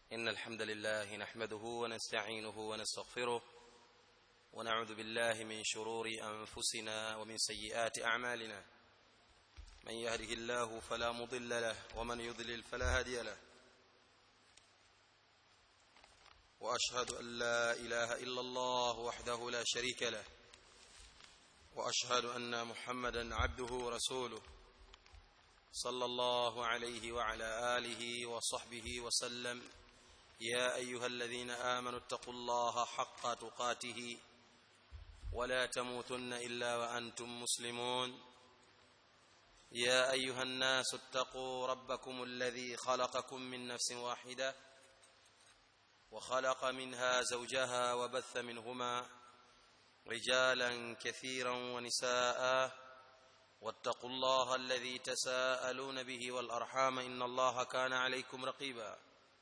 إن الحمد لله نحمده ونستعينه ونستغفره ونعوذ بالله من شرور أنفسنا ومن سيئات أعمالنا من يهده الله فلا مضل له ومن يضلل فلا هادي له واشهد ان لا اله الا الله وحده لا شريك له واشهد ان محمدا عبده ورسوله صلى الله عليه وعلى اله وصحبه وسلم يا ايها الذين امنوا اتقوا الله حق تقاته ولا تموتن الا وانتم مسلمون يا ايها الناس اتقوا ربكم الذي خلقكم من نفس واحده وخلق منها زوجها وبث منهما رجالا كثيرا ونساء واتقوا الله الذي تساءلون به والارحام ان الله كان عليكم رقيبا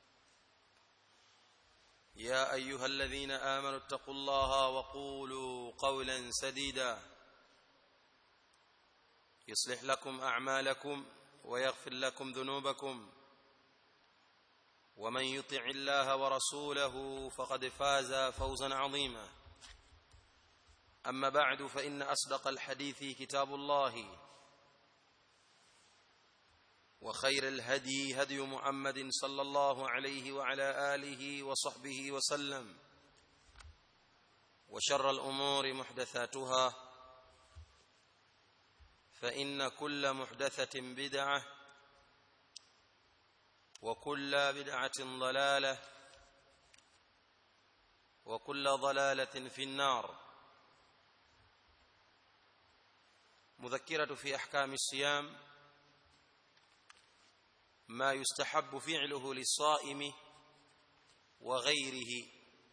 يا ايها الذين امنوا اتقوا الله وقولوا قولا سديدا يصلح لكم اعمالكم ويغفر لكم ذنوبكم ومن يطع الله ورسوله فقد فاز فوزا عظيما اما بعد فان اصدق الحديث كتاب الله وخير الهدي هدي محمد صلى الله عليه وعلى اله وصحبه وسلم وشر الامور محدثاتها فان كل محدثه بدعه وكل بدعه ضلاله وكل ضلاله في النار مذكره في احكام الصيام ما يستحب فعله للصائم وغيره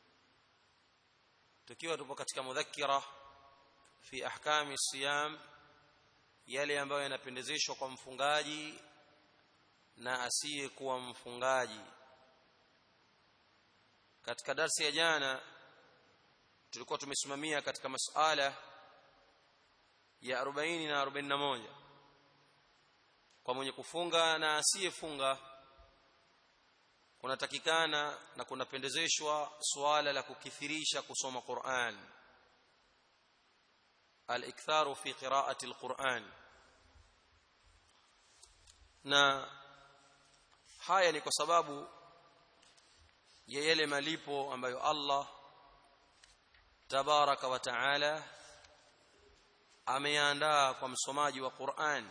tukiwa tupo katika mudhakira fi ahkami siyam yale ambayo yanapendezeshwa kwa mfungaji na asiyekuwa mfungaji katika darsi ya jana tulikuwa tumesimamia katika masuala ya 40 na 41 kwa mwenye kufunga na asiyefunga kunatakikana na kunapendezeshwa suala la kukithirisha kusoma Qur'an al-iktharu fi qira'ati al-Qur'an na haya ni kwa sababu ya yale malipo ambayo Allah tabaraka wa taala ameandaa kwa msomaji wa Qur'an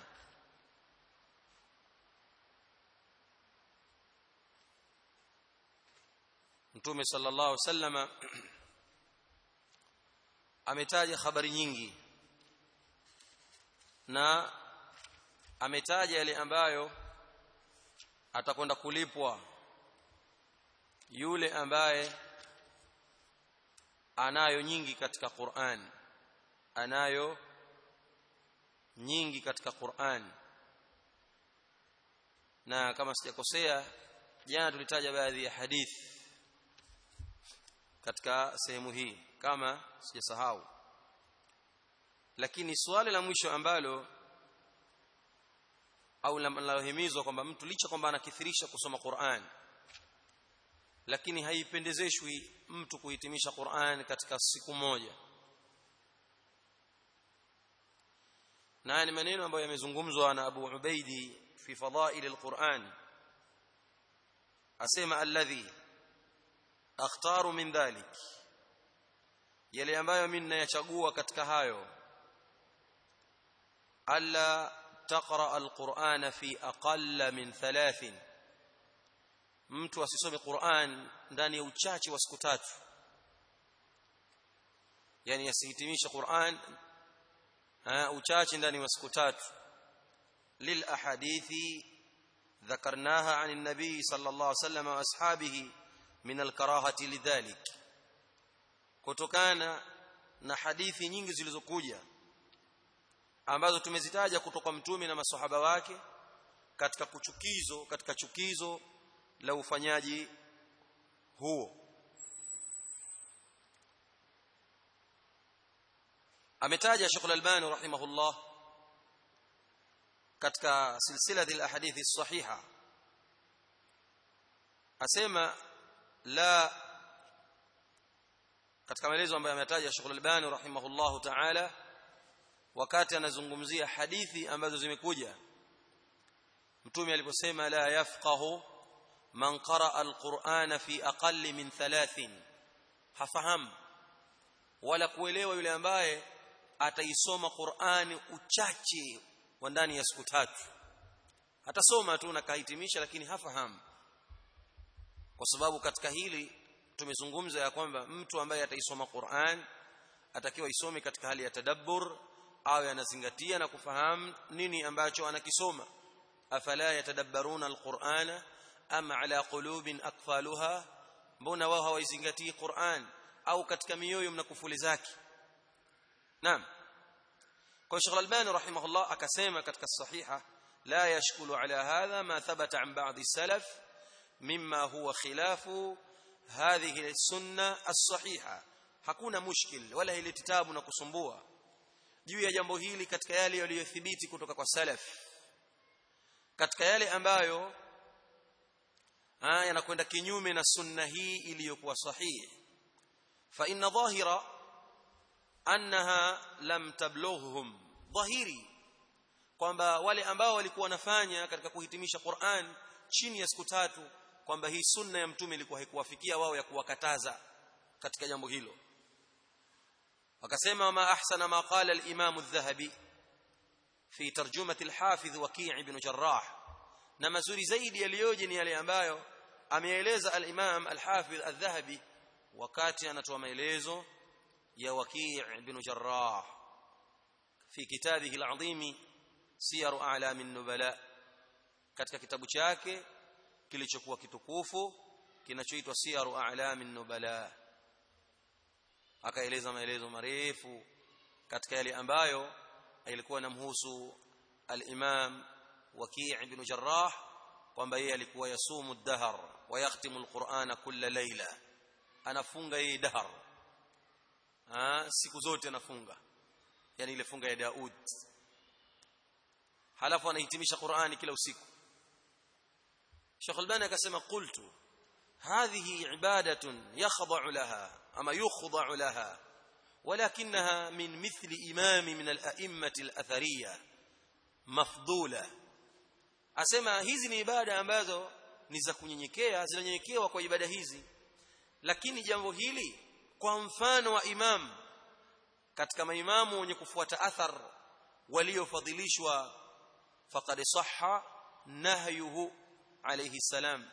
Mtume sallallahu alaihi wasallama ametaja habari nyingi na ametaja yale ambayo atakwenda kulipwa yule ambaye anayo nyingi katika Qur'an anayo nyingi katika Qur'an na kama sijakosea jana tulitaja baadhi ya hadithi katika sehemu hii kama sijasahau lakini swali la mwisho ambalo au linalohimizwa kwamba mtu licha kwamba anakithirisha kusoma Qur'an lakini haipendezeshwi mtu kuhitimisha Qur'an katika siku moja na ni maneno ambayo yamezungumzwa na Abu Ubaidi fi fadail al-Qur'an asema alladhi akhtaru min dhalik yale ambayo mimi ninayachagua katika hayo alla taqra alqur'ana fi aqalla min thalathin mtu asisome Qur'an ndani ya uchache wa siku tatu yani asihitimishe Qur'an uchache ndani wa siku tatu lil ahadithi ذكرناها عن النبي صلى الله عليه وسلم واصحابه من الكراهه لذلك kutokana na hadithi nyingi zilizokuja ambazo tumezitaja kutoka mtume na maswahaba wake katika kuchukizo katika chukizo la ufanyaji huo ametaja Sheikh Al-Albani rahimahullah katika silsila al-ahadithi sahiha asema la katika maelezo ambayo ametaja Sheikh Al-Albani rahimahullahu ta'ala wakati anazungumzia hadithi ambazo zimekuja mtume aliposema la yafqahu man qaraa alqur'ana fi aqalli min thalathin hafahamu wala kuelewa yule ambaye ataisoma Qur'ani uchache wa ndani ya siku tatu atasoma tu na kahitimisha lakini hafahamu kwa sababu katika hili tumezungumza ya kwamba mtu ambaye ataisoma Qur'an atakiwa isome katika hali ya tadabbur au anazingatia na kufahamu nini ambacho anakisoma afala yatadabbaruna alqur'ana am ala qulubin aqfaluha mbona wao hawaizingatii Qur'an au katika mioyo mna kufuli zake naam kwa Sheikh Al-Albani rahimahullah akasema katika sahiha la yashkulu ala hadha ma thabata an ba'd salaf mimma huwa khilafu hadhihi as-sunna as-sahiha hakuna mushkil wala ile kitabu na kusumbua juu ya jambo hili katika yale yaliyothibiti kutoka kwa salaf katika yale ambayo yanakwenda kinyume na sunna hii iliyokuwa sahihi fa inna dhahira annaha lam tablughhum dhahiri kwamba wale ambao walikuwa wanafanya katika kuhitimisha Qur'an chini ya siku tatu kwamba hii sunna ya mtume ilikuwa haikuwafikia wao ya kuwakataza katika jambo hilo wakasema ma ahsana ma qala al-imam adh-dhahabi fi tarjumati al-hafiz waqi' ibn jarrah na mazuri zaidi yaliyoje ni yale ambayo ameeleza al-imam al-hafiz adh-dhahabi wakati anatoa maelezo ya waqi' ibn jarrah fi kitabihi al-azim siyar a'lam an-nubala katika kitabu chake kilichokuwa kitukufu kinachoitwa siyaru a'lam an-nubala akaeleza maelezo marefu katika yale ambayo ilikuwa inamhusu al-imam waki' ibn jarrah kwamba yeye alikuwa yasumu ad-dahr wa yakhtimu al-qur'ana kulla layla anafunga yeye dahr ah siku zote anafunga yani ile funga ya Daud halafu anahitimisha Qur'ani kila usiku Sheikh Albani akasema qultu hadhihi ibadatun yakhda'u laha ama yukhda'u laha ولكنها من مثل إمام من الأئمة الأثرية مفضولة asema hizi ni ibada ambazo ni za kunyenyekea zinanyenyekewa kwa ibada hizi lakini jambo hili kwa mfano wa imam katika maimamu wenye kufuata athar waliofadhilishwa faqad sahha nahyuhu alayhi salam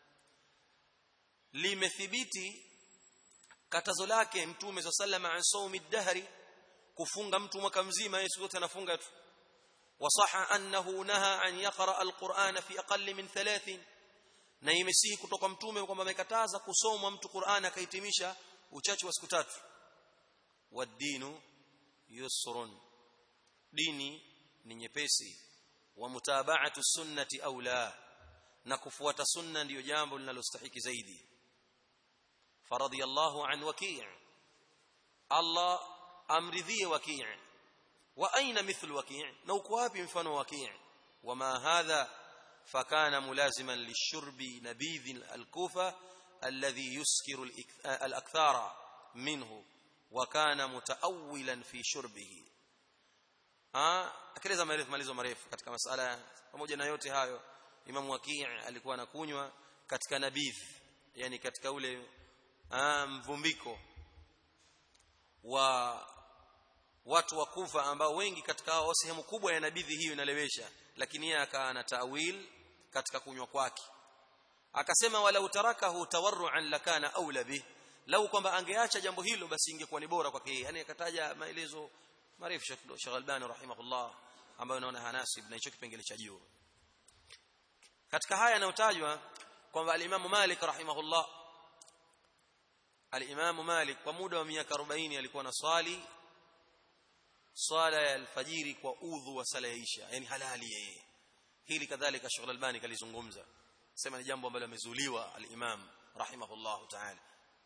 limethibiti katazo lake mtume sallallahu alayhi wasallam dahri kufunga mtu mwaka mzima Yesu yote anafunga tu wasaha annahu naha an yaqra alqur'ana fi aqall min thalathin na imesihi kutoka mtume kwamba amekataza kusomwa mtu Qur'an akahitimisha uchache wa siku tatu wadinu yusrun dini ni nyepesi wa mutaba'atu sunnati aula na kufuata sunna ndiyo jambo linalostahiki zaidi faradiyallahu an waki' Allah amridhie waki' wa aina mithlu waki' na uko wapi mfano waki' wama hadha fakana mulaziman lishurbi nabidh al-kufa alladhi yuskiru al-akthara minhu wa kana mutaawilan fi shurbihi ah akeleza marefu malizo marefu katika masala pamoja na yote hayo Imam Waki' alikuwa anakunywa katika nabidh yani katika ule mvumbiko wa watu wa Kufa ambao wengi katika hao sehemu kubwa ya nabidhi hiyo inalewesha lakini yeye akawa na tawil katika kunywa kwake akasema wala utarakahu tawarruan lakana aula bih lau kwamba angeacha jambo hilo basi ingekuwa ni bora kwake yani akataja maelezo marefu Sheikh Albani rahimahullah ambayo naona hanasib na hicho kipengele cha juu katika haya yanayotajwa kwamba al-Imam Malik rahimahullah al-Imam Malik kwa muda wa miaka 40 alikuwa na swali swala ya alfajiri kwa udhu wa sala ya isha yani halali yeye hili kadhalika Sheikh Albani kalizungumza sema ni jambo ambalo amezuliwa al-Imam rahimahullah ta'ala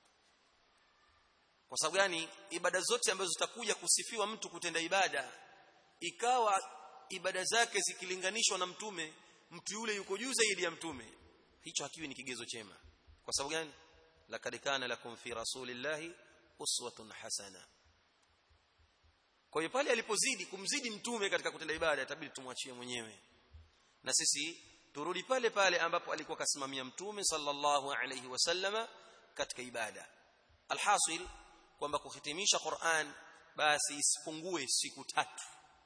kwa sababu gani ibada zote ambazo zitakuja kusifiwa mtu kutenda ibada ikawa ibada zake zikilinganishwa na mtume mtu yule yuko juu zaidi ya mtume hicho hakiwi ni kigezo chema kwa sababu gani laqad kana lakum fi rasulillahi uswatun hasana kwa hiyo pale alipozidi kumzidi mtume katika kutenda ibada itabidi tumwachie mwenyewe na sisi turudi pale pale ambapo alikuwa kasimamia mtume sallallahu alayhi wasallama katika ibada alhasil kwamba kuhitimisha Qur'an basi isipungue siku tatu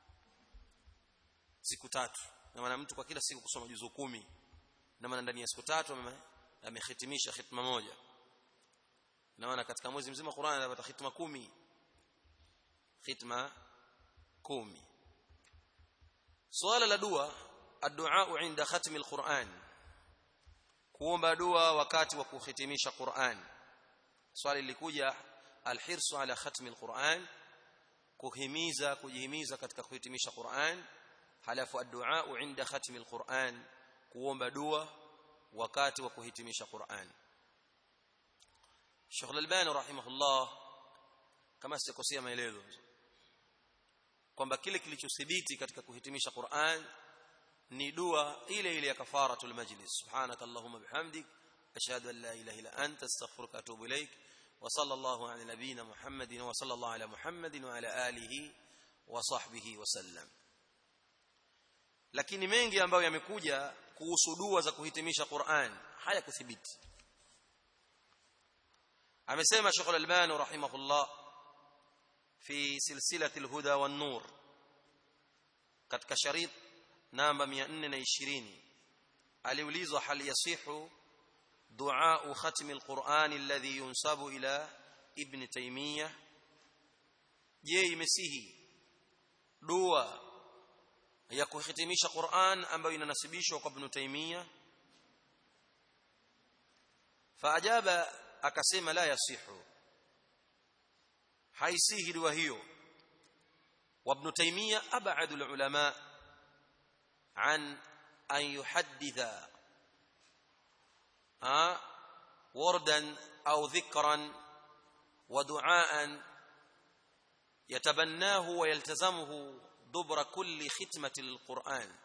siku tatu na maana mtu kwa kila siku kusoma juzu kumi na maana ndani ya siku tatu amehitimisha khitma moja na maana katika mwezi mzima Qur'an anapata khitma kumi khitma kumi swala la dua addu'a inda khatmi alquran kuomba dua wakati wa kuhitimisha Qur'an swali lilikuja alhirsu ala khatmi alquran kuhimiza kujihimiza katika kuhitimisha Qur'an halafu addu'a inda khatmi alquran kuomba dua wakati wa kuhitimisha Qur'an Sheikh Al-Albani rahimahullah kama sikosea maelezo kwamba kile kilichothibiti katika kuhitimisha Qur'an ni dua ile ile ya kafaratul majlis subhanakallahumma bihamdik ashhadu an la ilaha illa anta astaghfiruka wa atubu ilaik wa sallallahu ala nabiyyina muhammadin wa sallallahu ala muhammadin wa ala alihi wa sahbihi wa sallam lakini mengi ambayo yamekuja kuhusu dua za kuhitimisha Qur'an hayakuthibiti amesema Sheikh Al-Albani rahimahullah fi silsilati al-huda wan-nur katika sharit namba 420 aliulizwa hal yasihu du'a khatm al-Qur'an alladhi yunsabu ila ibn Taymiyyah je imesihi dua ya kuhitimisha Qur'an ambayo inanasibishwa kwa Ibn Taymiyyah faajaba akasema la yasihu haisihi dua hiyo وابن تيميه ابعد العلماء عن ان يحدث وردا او ذكرا ودعاء يتبناه ويلتزمه دبر كل ختمه للقران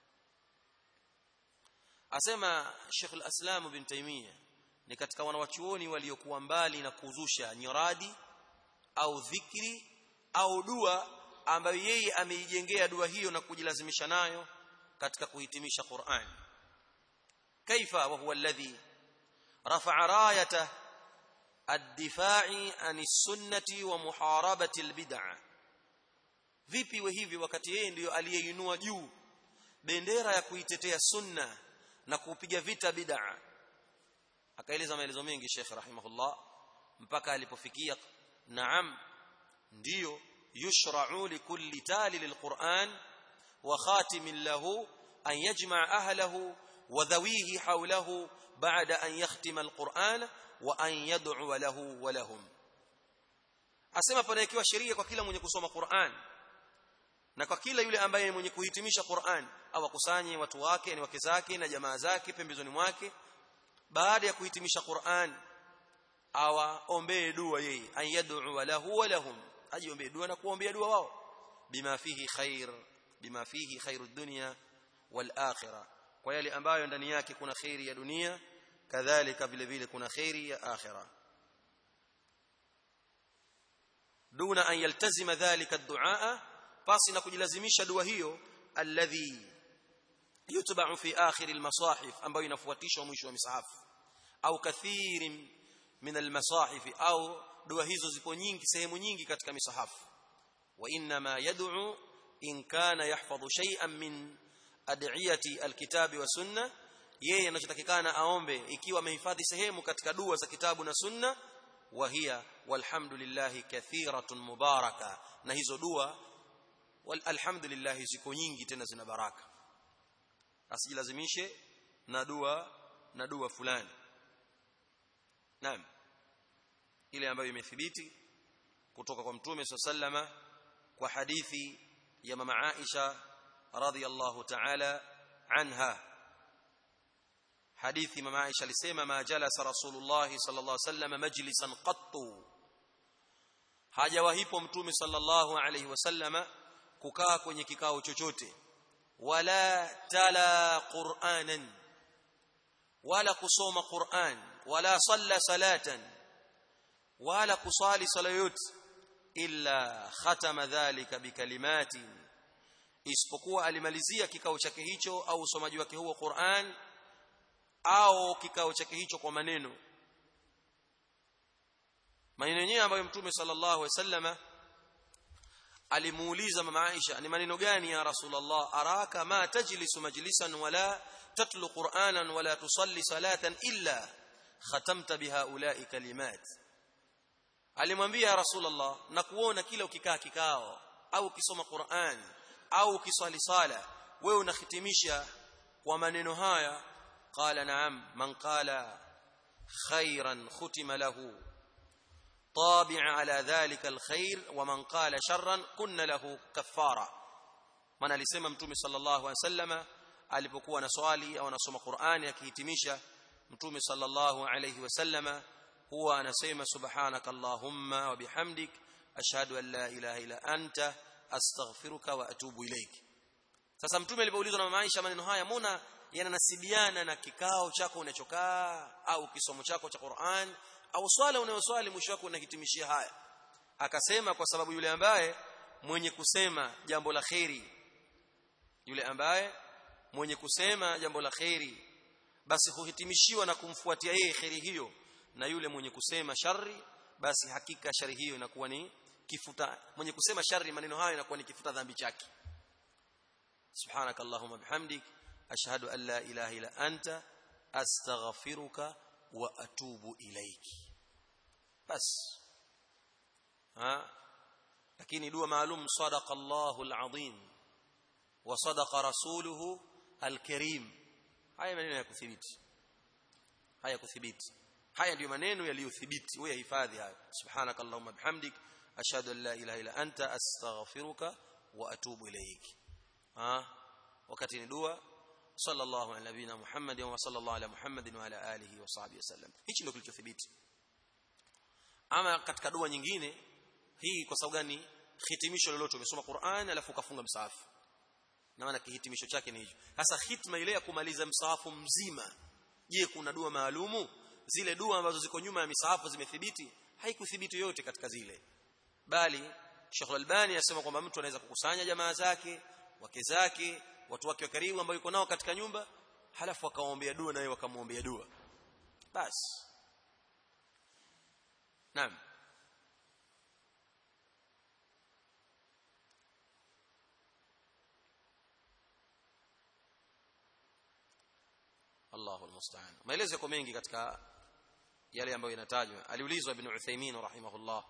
asema Sheikh al-Aslam ibn Taymiyyah ni katika wanawachuoni waliokuwa mbali na kuzusha nyaradi au dhikri au dua ambayo yeye ameijengea dua hiyo na kujilazimisha nayo katika kuhitimisha Qur'an kaifa wa huwa alladhi rafa'a rayata ad-difa'i anis sunnati wa muharabati al-bid'ah vipi we hivi wakati yeye ndiyo aliyeinua juu bendera ya kuitetea sunna na kupiga vita bid'ah akaeleza maelezo mengi Sheikh rahimahullah mpaka alipofikia naam ndiyo yushra'u likulli tali lilquran wa khatimin lahu an yajma' ahlahu wa dhawihi hawlahu ba'da an yakhtima alquran wa an yad'u lahu wa lahum asema panaekiwa sheria kwa kila mwenye kusoma Qur'an na kwa kila yule ambaye ni mwenye kuhitimisha Qur'an awakusanye watu wake ni wake zake na jamaa zake pembezoni mwake baada ya kuhitimisha Qur'an awaombee dua yeye ayad'u lahu wa lahum ajiombee dua na kuombea dua wao bima fihi khair bima fihi khairud dunya wal akhirah kwa yale ambayo ndani yake kuna khairi ya dunia kadhalika vile vile kuna khairi ya akhirah duna an yaltazima dhalika ad-du'a pasi na kujilazimisha dua hiyo alladhi yutba'u fi akhir al-masahif ambayo inafuatishwa mwisho wa misahafu au kathirin min al-masahif au dua hizo zipo nyingi sehemu nyingi katika misahafu wa inna ma yad'u in kana yahfadhu shay'an min ad'iyati al-kitabi wa sunna yeye anachotakikana aombe ikiwa amehifadhi sehemu katika dua za kitabu na sunna wa hiya walhamdulillah kathiratun mubaraka na hizo dua walhamdulillah ziko nyingi tena zina baraka asijilazimishe na dua na dua fulani naam ile ambayo imethibiti kutoka kwa mtume sallama kwa hadithi ya mama Aisha radhiyallahu ta'ala anha hadithi mama Aisha alisema ma jalasa rasulullah sallallahu alaihi wasallam majlisan qattu hajawahipo mtume sallallahu alaihi wasallama kukaa kwenye kikao chochote wala tala qur'anan wala kusoma Qur'an wala salla salatan wala kusali sala yote illa khatama dhalika bikalimatin isipokuwa alimalizia kikao chake hicho au usomaji wake huo Qur'an au kikao chake hicho kwa maneno maneno yenyewe ambayo mtume sallallahu alaihi wasallama alimuuliza mama Aisha ni maneno gani ya Rasulullah araka ma tajlisu majlisan wala tatlu qur'anan wala tusalli salatan illa khatamta bihaula'i kalimat alimwambia Rasulullah na kuona kila ukikaa kikao au ukisoma Qur'an au ukiswali sala wewe unahitimisha kwa maneno haya qala na'am man qala khairan khutima lahu طابع على ذلك الخير ومن قال شرا كن له كفاره maana alisema mtume sallallahu alaihi wasallama alipokuwa na swali au anasoma Qur'ani akihitimisha mtume sallallahu alaihi wasallama huwa anasema subhanaka allahumma wa bihamdik ashhadu an la ilaha illa anta astaghfiruka wa atubu ilaik sasa mtume alipoulizwa na mama Aisha maneno haya mbona yananasibiana na kikao chako unachokaa au kisomo chako cha Qur'an au swala unayoswali mwisho wako unahitimishia haya akasema kwa sababu yule ambaye mwenye kusema jambo la kheri yule ambaye mwenye kusema jambo la kheri basi huhitimishiwa na kumfuatia yeye kheri hiyo na yule mwenye kusema shari basi hakika shari hiyo inakuwa ni kifuta mwenye kusema shari maneno hayo inakuwa ni kifuta dhambi chake subhanakallahumma bihamdik ashhadu an la ilaha illa anta astaghfiruka wa atubu ilaiki bas ha lakini dua maalum sadaqa Allahu alazim wa sadaqa rasuluhu alkarim haya maneno ya kuthibiti haya kuthibiti haya ndio maneno yaliyothibiti wewe hifadhi haya subhanakallahumma bihamdik ashhadu an la ilaha illa anta astaghfiruka wa atubu ilaiki ha wakati ni dua صلى الله على نبينا محمد وصلى الله على محمد وعلى اله وصحبه وسلم hichi ndio kilichothibiti ama katika dua nyingine hii kwa sababu gani hitimisho lolote umesoma Qur'an alafu ukafunga msahafu na maana kihitimisho chake ni hicho sasa hitma ile ya kumaliza msahafu mzima je kuna dua maalumu zile dua ambazo ziko nyuma ya misahafu zimethibiti haikuthibiti yote katika zile bali Sheikh Al-Albani anasema kwamba mtu anaweza kukusanya jamaa zake wake zake watu wake wa karibu ambao yuko nao katika nyumba halafu akawaombea dua naye wakamwombea dua basi naam Allahu almusta'an maelezo yako mengi katika yale ambayo inatajwa aliulizwa ibn Uthaymeen rahimahullah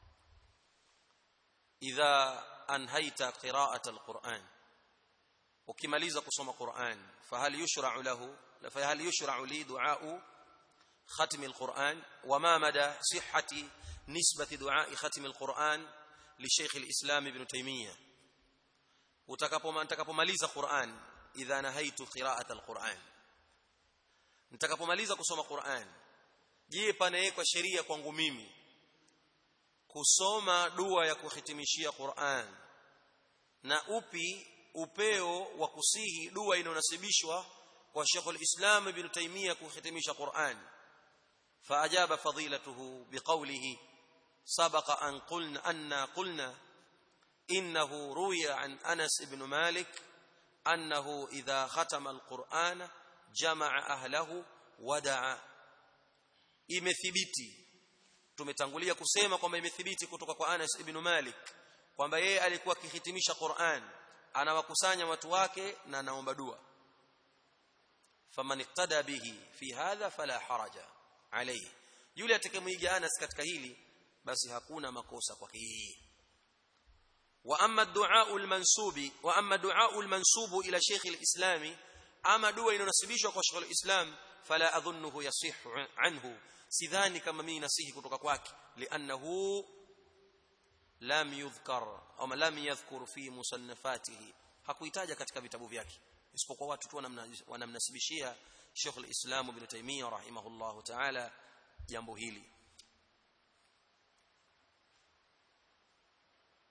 idha anhaita qira'at alquran ukimaliza kusoma Qur'an fahal yushra'u lahu fahal yushra'u li du'a'u khatm al-Qur'an wama mada sihhati nisbati du'a'i khatm al-Qur'an li Sheikh al-Islam Ibn Taymiyyah utakapomaliza Qur'an idha nahaitu qira'at al-Qur'an nitakapomaliza kusoma Qur'an je panawekwa sheria kwangu mimi kusoma dua ya kuhitimishia Qur'an na upi upeo wa kusihi dua inayonasibishwa kwa Sheikh al-Islam Ibn Taymiyyah kuhitimisha Qur'an فأجاب فضيلته بقوله سبق أن قلنا أن قلنا إنه روي عن أنس بن مالك أنه إذا ختم القرآن جمع أهله ودعا imethibiti tumetangulia kusema kwamba imethibiti kutoka kwa Anas ibn Malik kwamba yeye alikuwa akihitimisha Qur'an anawakusanya watu wake na anaomba dua faman iqtada bihi fi hadha fala haraja alayhi yule atakayemwiga Anas katika hili basi hakuna makosa kwake yeye wa amma ad-du'a al-mansubi wa amma du'a al-mansubu ila Sheikh al-Islam ama dua inonasibishwa kwa Sheikh al-Islam fala adhunnuhu yasihhu anhu sidhani kama mimi nasihi kutoka kwake li'annahu lam yudhkar au lam yadhkur fi musannafatihi hakuitaja katika vitabu vyake isipokuwa watu tu wanamnasibishia Sheikh al-Islam Ibn Taymiyyah rahimahullahu ta'ala jambo hili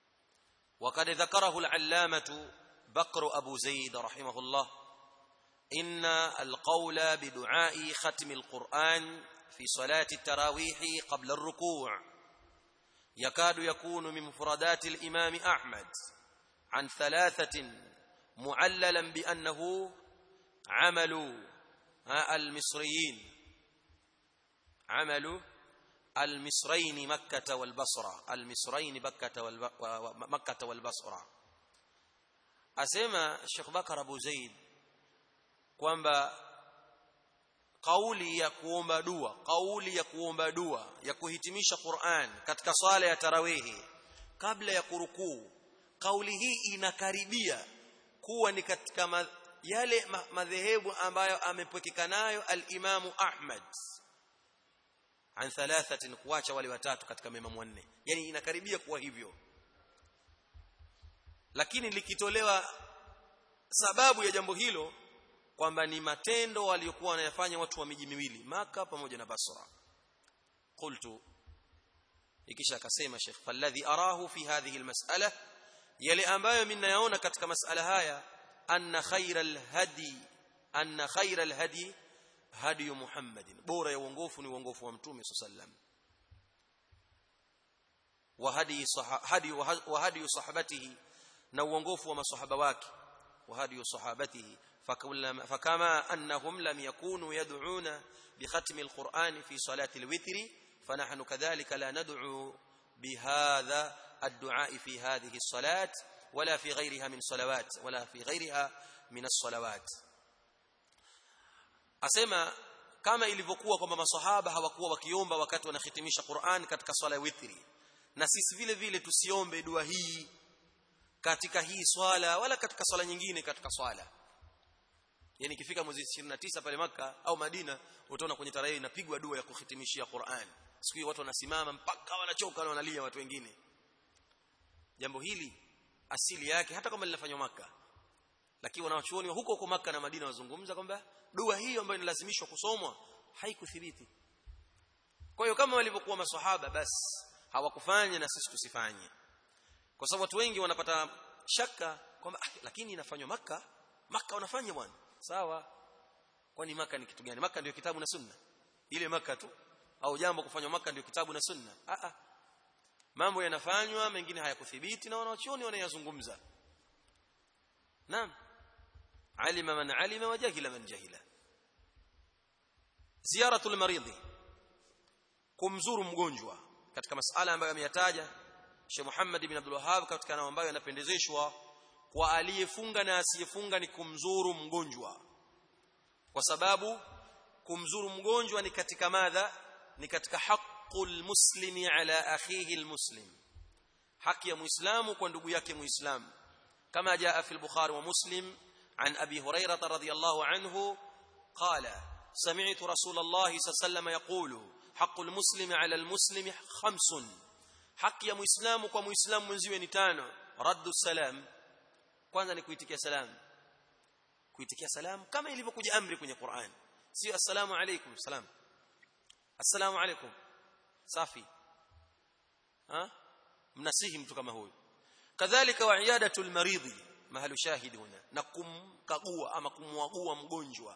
وقد ذكره العلامة بكر أبو زيد رحمه الله إن القول بدعاء ختم القرآن في صلاة التراويح قبل الركوع يكاد يكون من مفردات الإمام أحمد عن ثلاثة معللا بأنه عمل المصريين عمل المصرين مكة والبصرة المصرين مكة ومكة والبصرة أسمى الشيخ بكر أبو زيد kwamba kauli ya kuomba dua kauli ya kuomba dua ya kuhitimisha Qur'an katika swala ya tarawihi kabla ya kurukuu kauli hii inakaribia kuwa ni katika ma, yale ma, madhehebu ambayo amepwekeka nayo al-Imamu Ahmad an thalathatin kuacha wale watatu katika maimamu wanne yani inakaribia kuwa hivyo lakini likitolewa sababu ya jambo hilo kwamba ni matendo waliokuwa wanayafanya watu wa miji miwili maka pamoja na Basra qultu ikisha akasema Sheikh falladhi arahu fi hadhihi almas'ala yale ambayo mimi nayaona katika masala haya anna khayral hadi anna khayral hadi hadi Muhammadin bora ya uongofu ni uongofu wa mtume sallam wa hadi hadi wa hadi sahabatihi na uongofu wa masahaba wake wa hadi sahabatihi فكما أنهم لم يكونوا يدعون بختم القرآن في صلاة الوتر فنحن كذلك لا ندعو بهذا الدعاء في هذه الصلاة ولا في غيرها من صلوات ولا في غيرها من الصلوات أسمى kama ilivyokuwa kwamba masahaba hawakuwa wakiomba wakati wanahitimisha Qur'an katika swala ya witri na sisi vile vile tusiombe dua hii katika hii swala wala katika swala nyingine katika swala yani ikifika mwezi 29 pale maka au Madina utaona kwenye tarehe inapigwa dua ya kuhitimishia Qur'an siku hiyo watu wanasimama mpaka wanachoka na wanalia watu wengine jambo hili asili yake hata kama linafanywa maka lakini wanawachuoni wa huko huko maka na Madina wazungumza kwamba dua hiyo ambayo inalazimishwa kusomwa haikuthibiti kwa hiyo kama walivyokuwa maswahaba basi hawakufanya na sisi tusifanye kwa sababu watu wengi wanapata shaka kwamba ah, lakini inafanywa maka maka wanafanya bwana sawa kwani maka ni kitu gani maka ndio kitabu na sunna ile maka tu au jambo kufanywa maka ndio kitabu na sunna a a mambo yanafanywa mengine hayakuthibiti na wanachuoni wanayazungumza naam alima man alima wa jahila man jahila ziyaratul maridhi kumzuru mgonjwa katika masala ambayo ameyataja Sheikh Muhammad ibn Abdul Wahhab katika nao ambayo yanapendezeshwa kwa aliyefunga na asiyefunga ni kumzuru mgonjwa kwa sababu kumzuru mgonjwa ni katika madha ni katika haqqul muslimi ala akhihi almuslim haki ya muislamu kwa ndugu yake muislamu kama jaa fi al-bukhari wa muslim an abi hurairah radhiyallahu anhu qala sami'tu rasulullah sallallahu alayhi wasallam yaqulu haqqul muslimi ala almuslimi khamsun haki ya muislamu kwa muislamu mwenziwe ni tano raddu salam kwanza ni kuitikia salam kuitikia salam kama ilivyokuja amri kwenye Qur'an sio assalamu alaykum salam assalamu alaykum safi ha mnasihi mtu kama huyu kadhalika wa iyadatul maridhi mahalu shahidi huna na kumkagua ama kumwagua mgonjwa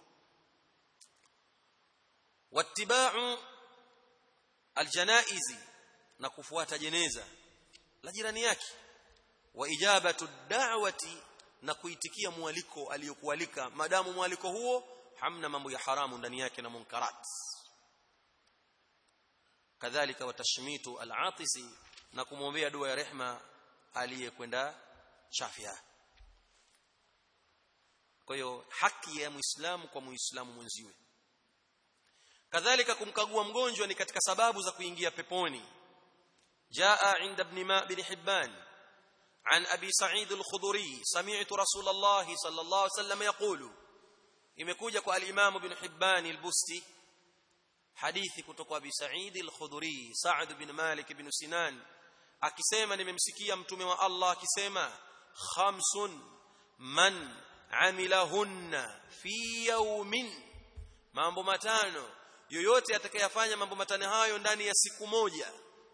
wattiba'u aljanaizi na kufuata jeneza la jirani yake wa ijabatu da'wati na kuitikia mwaliko aliyokualika madamu mwaliko huo hamna mambo ya haramu ndani yake na munkarat kadhalika watashmitu al-atisi na kumwombea dua ya rehma aliyekwenda chafya kwa hiyo haki ya muislamu kwa muislamu mwenziwe kadhalika kumkagua mgonjwa ni katika sababu za kuingia peponi jaa inda ibn ma bin hibban عن ابي سعيد الخضري سمعت رسول الله صلى الله عليه وسلم يقول imekuja kwa al-Imam Ibn Hibban al-Busti hadithi kutoka Abi Sa'id al-Khudri Sa'd bin Malik ibn Sinan akisema nimemsikia mtume wa Allah akisema khamsun man amilahunna fi yawmin mambo matano yoyote atakayefanya mambo matano hayo ndani ya siku moja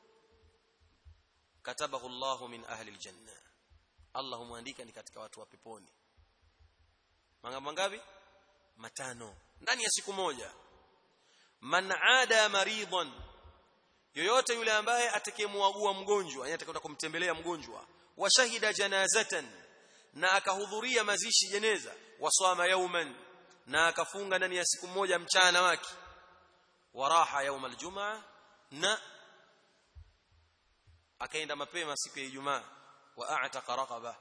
katabahu Allah min ahli aljanna Allah humwandika ni katika watu wa peponi mambo mangapi matano ndani ya siku moja man ada maridhan yoyote yule ambaye atakayemwagua mgonjwa yani atakayoenda kumtembelea mgonjwa wa shahida janazatan na akahudhuria mazishi jeneza waswama yauman na akafunga ndani ya siku moja mchana wake waraha yaum aljumaa na akaenda mapema siku ya Ijumaa wa a'taqa raqaba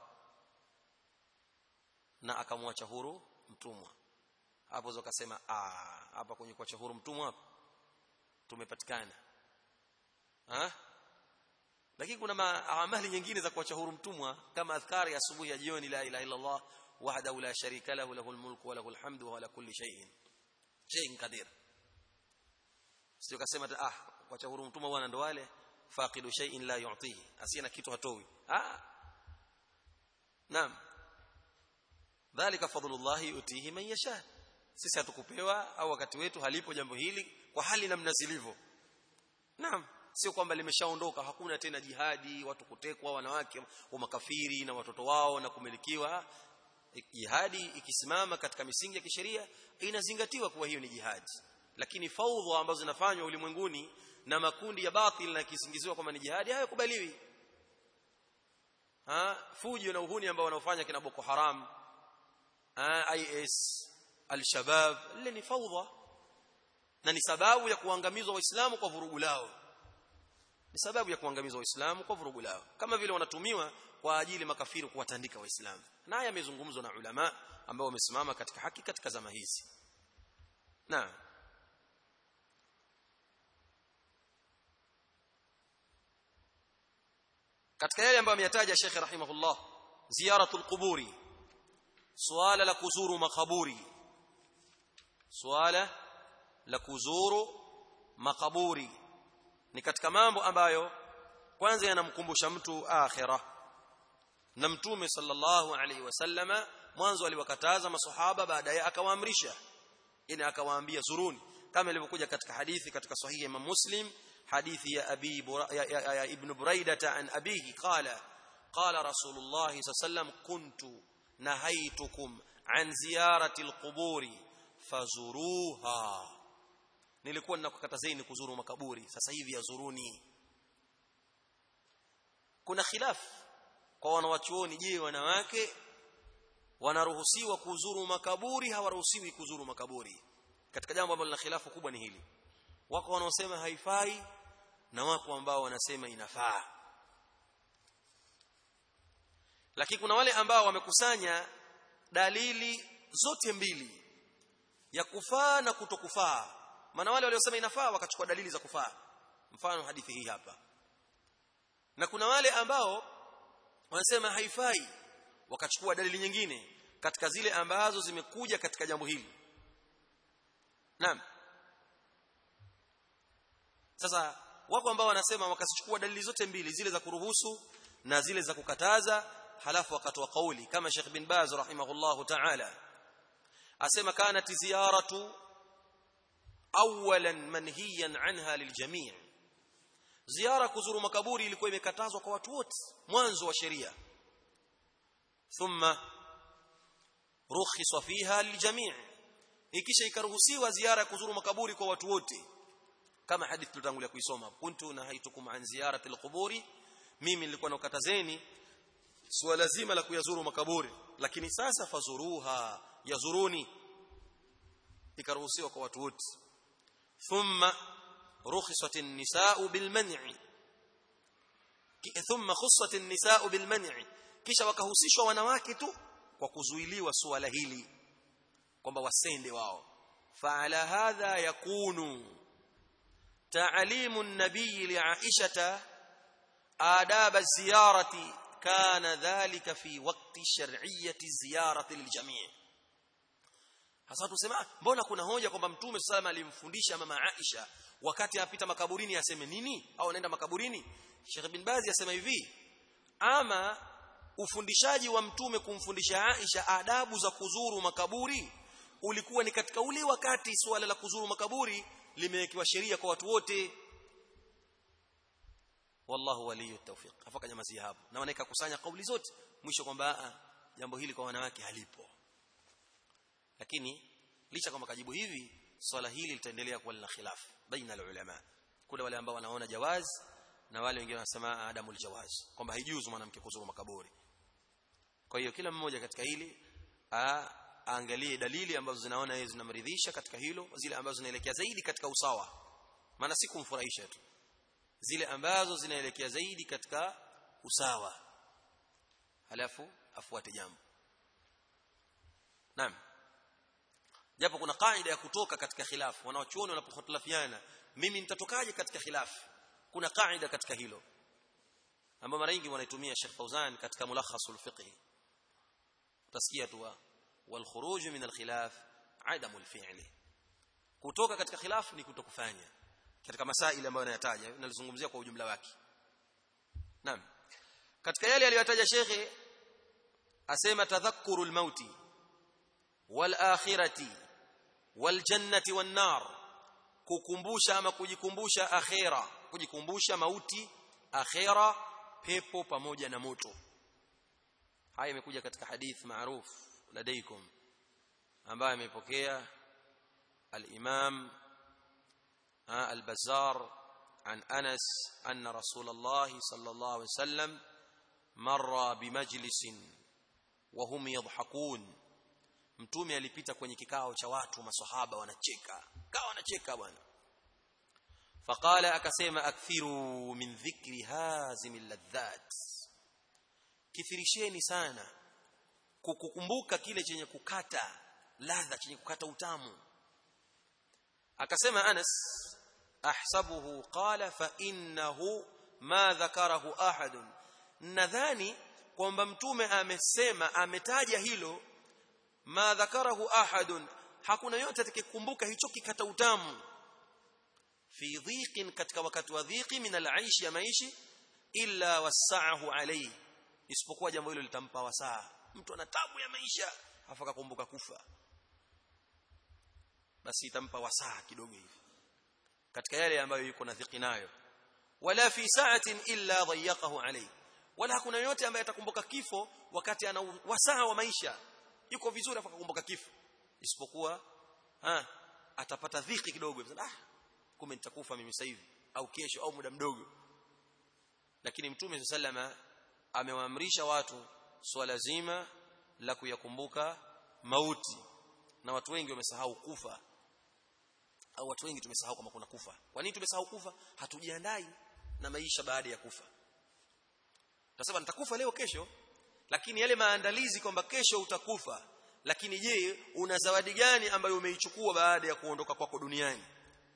na akamwacha huru mtumwa hapo zo kasema ah hapa kwenye kuacha huru mtumwa hapa tumepatikana ha lakini kuna amali nyingine za kuacha huru mtumwa kama adhkari asubuhi ya jioni la ilaha illa Allah wahdahu la sharika lahu lahul mulku wa lahul hamdu wa ala kulli shay'in shay'in qadir sio kasema ah kuacha huru mtumwa bwana ndo wale faqidu shay'in la yu'tihi asiyana kitu hatoi ah naam dhalika fadlullah yutihi man yasha sisi hatukupewa au wakati wetu halipo jambo hili kwa hali namna zilivyo naam sio kwamba limeshaondoka hakuna tena jihadi watu kutekwa wanawake wa makafiri na watoto wao na kumilikiwa jihadi ikisimama katika misingi ya kisheria inazingatiwa kuwa hiyo ni jihadi lakini faudha ambazo zinafanywa ulimwenguni na makundi ya batil na kisingiziwa kwamba ni jihadi hayakubaliwi ha fujo na uhuni ambao wanaofanya kina Boko Haram ha, IS al-Shabab ile ni faudha na ni sababu ya kuangamizwa waislamu kwa vurugu lao ni sababu ya kuangamizwa waislamu kwa vurugu lao kama vile wanatumiwa kwa ajili makafiri kuwatandika waislamu na haya yamezungumzwa na ulama ambao wamesimama katika haki katika zama hizi na katika yale ambayo ameyataja Sheikh rahimahullah ziyaratul quburi suala la kuzuru makaburi suala la kuzuru makaburi ni katika mambo ambayo kwanza yanamkumbusha mtu akhira na mtume sallallahu alaihi wasallama mwanzo aliwakataza maswahaba baadaye akawaamrisha ina akawaambia zuruni kama ilivyokuja katika hadithi katika sahihi ya Imam Muslim hadithi ya abi Bura, ya, ya, ya ibn Buraidah an abihi qala qala rasulullah sallam kuntu nahaitukum an ziyarati alquburi fazuruha nilikuwa ninakukatazeni kuzuru makaburi sasa hivi yazuruni kuna khilaf kwa wanawachuoni je wanawake wanaruhusiwa kuzuru makaburi hawaruhusiwi kuzuru makaburi katika jambo ambalo lina khilafu kubwa ni hili wako wanaosema haifai na wako ambao wanasema inafaa lakini kuna wale ambao wamekusanya dalili zote mbili ya kufaa na kutokufaa maana wale waliosema inafaa wakachukua dalili za kufaa mfano hadithi hii hapa na kuna wale ambao wanasema haifai wakachukua dalili nyingine katika zile ambazo zimekuja katika jambo hili naam sasa wako ambao wanasema wakasichukua dalili zote mbili zile za kuruhusu na zile za kukataza halafu wakatoa kauli kama Sheikh bin Baz rahimahullahu ta'ala asema kanat ziyaratu awalan manhiyan anha liljami' ziara kuzuru makaburi ilikuwa imekatazwa kwa watu wote mwanzo wa sheria thumma rukhisa fiha liljami' ikisha ikaruhusiwa ziara ya kuzuru makaburi kwa watu wote kama hadithi tulitangulia kuisoma kuntu nahaitukum an ziyarati alquburi mimi nilikuwa nakatazeni suala zima la kuyazuru makaburi lakini sasa fazuruha yazuruni ikaruhusiwa kwa watu wote thumma رخصت النساء بالمنع ثم خصت النساء بالمنع kisha wakahusishwa wanawake tu kwa kuzuiliwa suala hili kwamba wasende wao فعلى هذا يكون تعليم النبي لعائشة آداب الزيارة كان ذلك في وقت شرعية الزيارة للجميع hasa tusema mbona kuna hoja kwamba mtume sallallahu alimfundisha mama Aisha wakati apita makaburini aseme nini au anaenda makaburini Sheikh bin Bazi asema hivi ama ufundishaji wa mtume kumfundisha Aisha adabu za kuzuru makaburi ulikuwa ni katika ule wakati suala la kuzuru makaburi limewekewa sheria kwa watu wote wallahu waliyu tawfiq afaka nyamazi hapo na wanaeka kusanya kauli zote mwisho kwamba jambo hili kwa wanawake halipo lakini licha kwamba kajibu hivi swala hili litaendelea kuwa lina khilaf baina ulama kuna wale ambao wanaona jawaz na wale wengine wanasema adamul jawaz kwamba haijuzu mwanamke kuzuru makaburi kwa hiyo kila mmoja katika hili aangalie dalili ambazo zinaona yeye zinamridhisha katika hilo zile ambazo zinaelekea zaidi katika usawa maana si kumfurahisha tu zile ambazo zinaelekea zaidi katika usawa halafu afuate jambo naam japo kuna kaida ya kutoka katika khilafu wanaochuoni wanapokhitlafiana mimi nitatokaje katika khilafu kuna kaida katika hilo ambayo mara nyingi wanaitumia Sheikh Fauzan katika mulakhasul fiqh utasikia tu wal khuruj min al khilaf adamu al fi'li kutoka katika khilafu ni kutokufanya katika masaili ambayo anayataja nalizungumzia kwa ujumla wake naam katika yale aliyotaja shekhe asema tadhakkurul mauti wal akhirati wal jannati wan nar kukumbusha ama kujikumbusha akhira kujikumbusha mauti akhira pepo pamoja na moto haya imekuja katika hadith maruf ladaikum ambaye amepokea al-imam al-bazzar عن أنس أن رسول الله صلى الله عليه وسلم مر بمجلس وهم يضحكون mtume alipita kwenye kikao cha watu maswahaba wanacheka kawa wanacheka bwana faqala akasema akthiru min dhikri hazim ladhat kithirisheni sana kukukumbuka kile chenye kukata ladha chenye kukata utamu akasema Anas ahsabuhu qala fa innahu ma dhakarahu ahad nadhani kwamba mtume amesema ametaja hilo ma dhakarahu ahad hakuna yote atakayekumbuka hicho kikata utamu fi dhiqin katika wakati wa dhiqi min al-aish ya maishi illa wasa'ahu alayhi isipokuwa jambo hilo litampa wasaa mtu ana tabu ya maisha afa akakumbuka kufa basi itampa wasaa kidogo hivi katika yale ambayo yuko na dhiki nayo wala fi sa'atin illa dhayyaqahu alayhi wala hakuna yote ambaye atakumbuka kifo wakati ana wasaa wa maisha yuko vizuri afa akakumbuka kifo isipokuwa ha atapata dhiki kidogo ah kumbe nitakufa mimi sasa hivi au kesho au muda mdogo lakini mtume sallama amewaamrisha watu swala zima la kuyakumbuka mauti na watu wengi wamesahau kufa au watu wengi tumesahau kama kuna kufa kwa nini tumesahau kufa hatujiandai na maisha baada ya kufa tunasema nitakufa leo kesho lakini yale maandalizi kwamba kesho utakufa lakini je una zawadi gani ambayo umeichukua baada ya kuondoka kwako duniani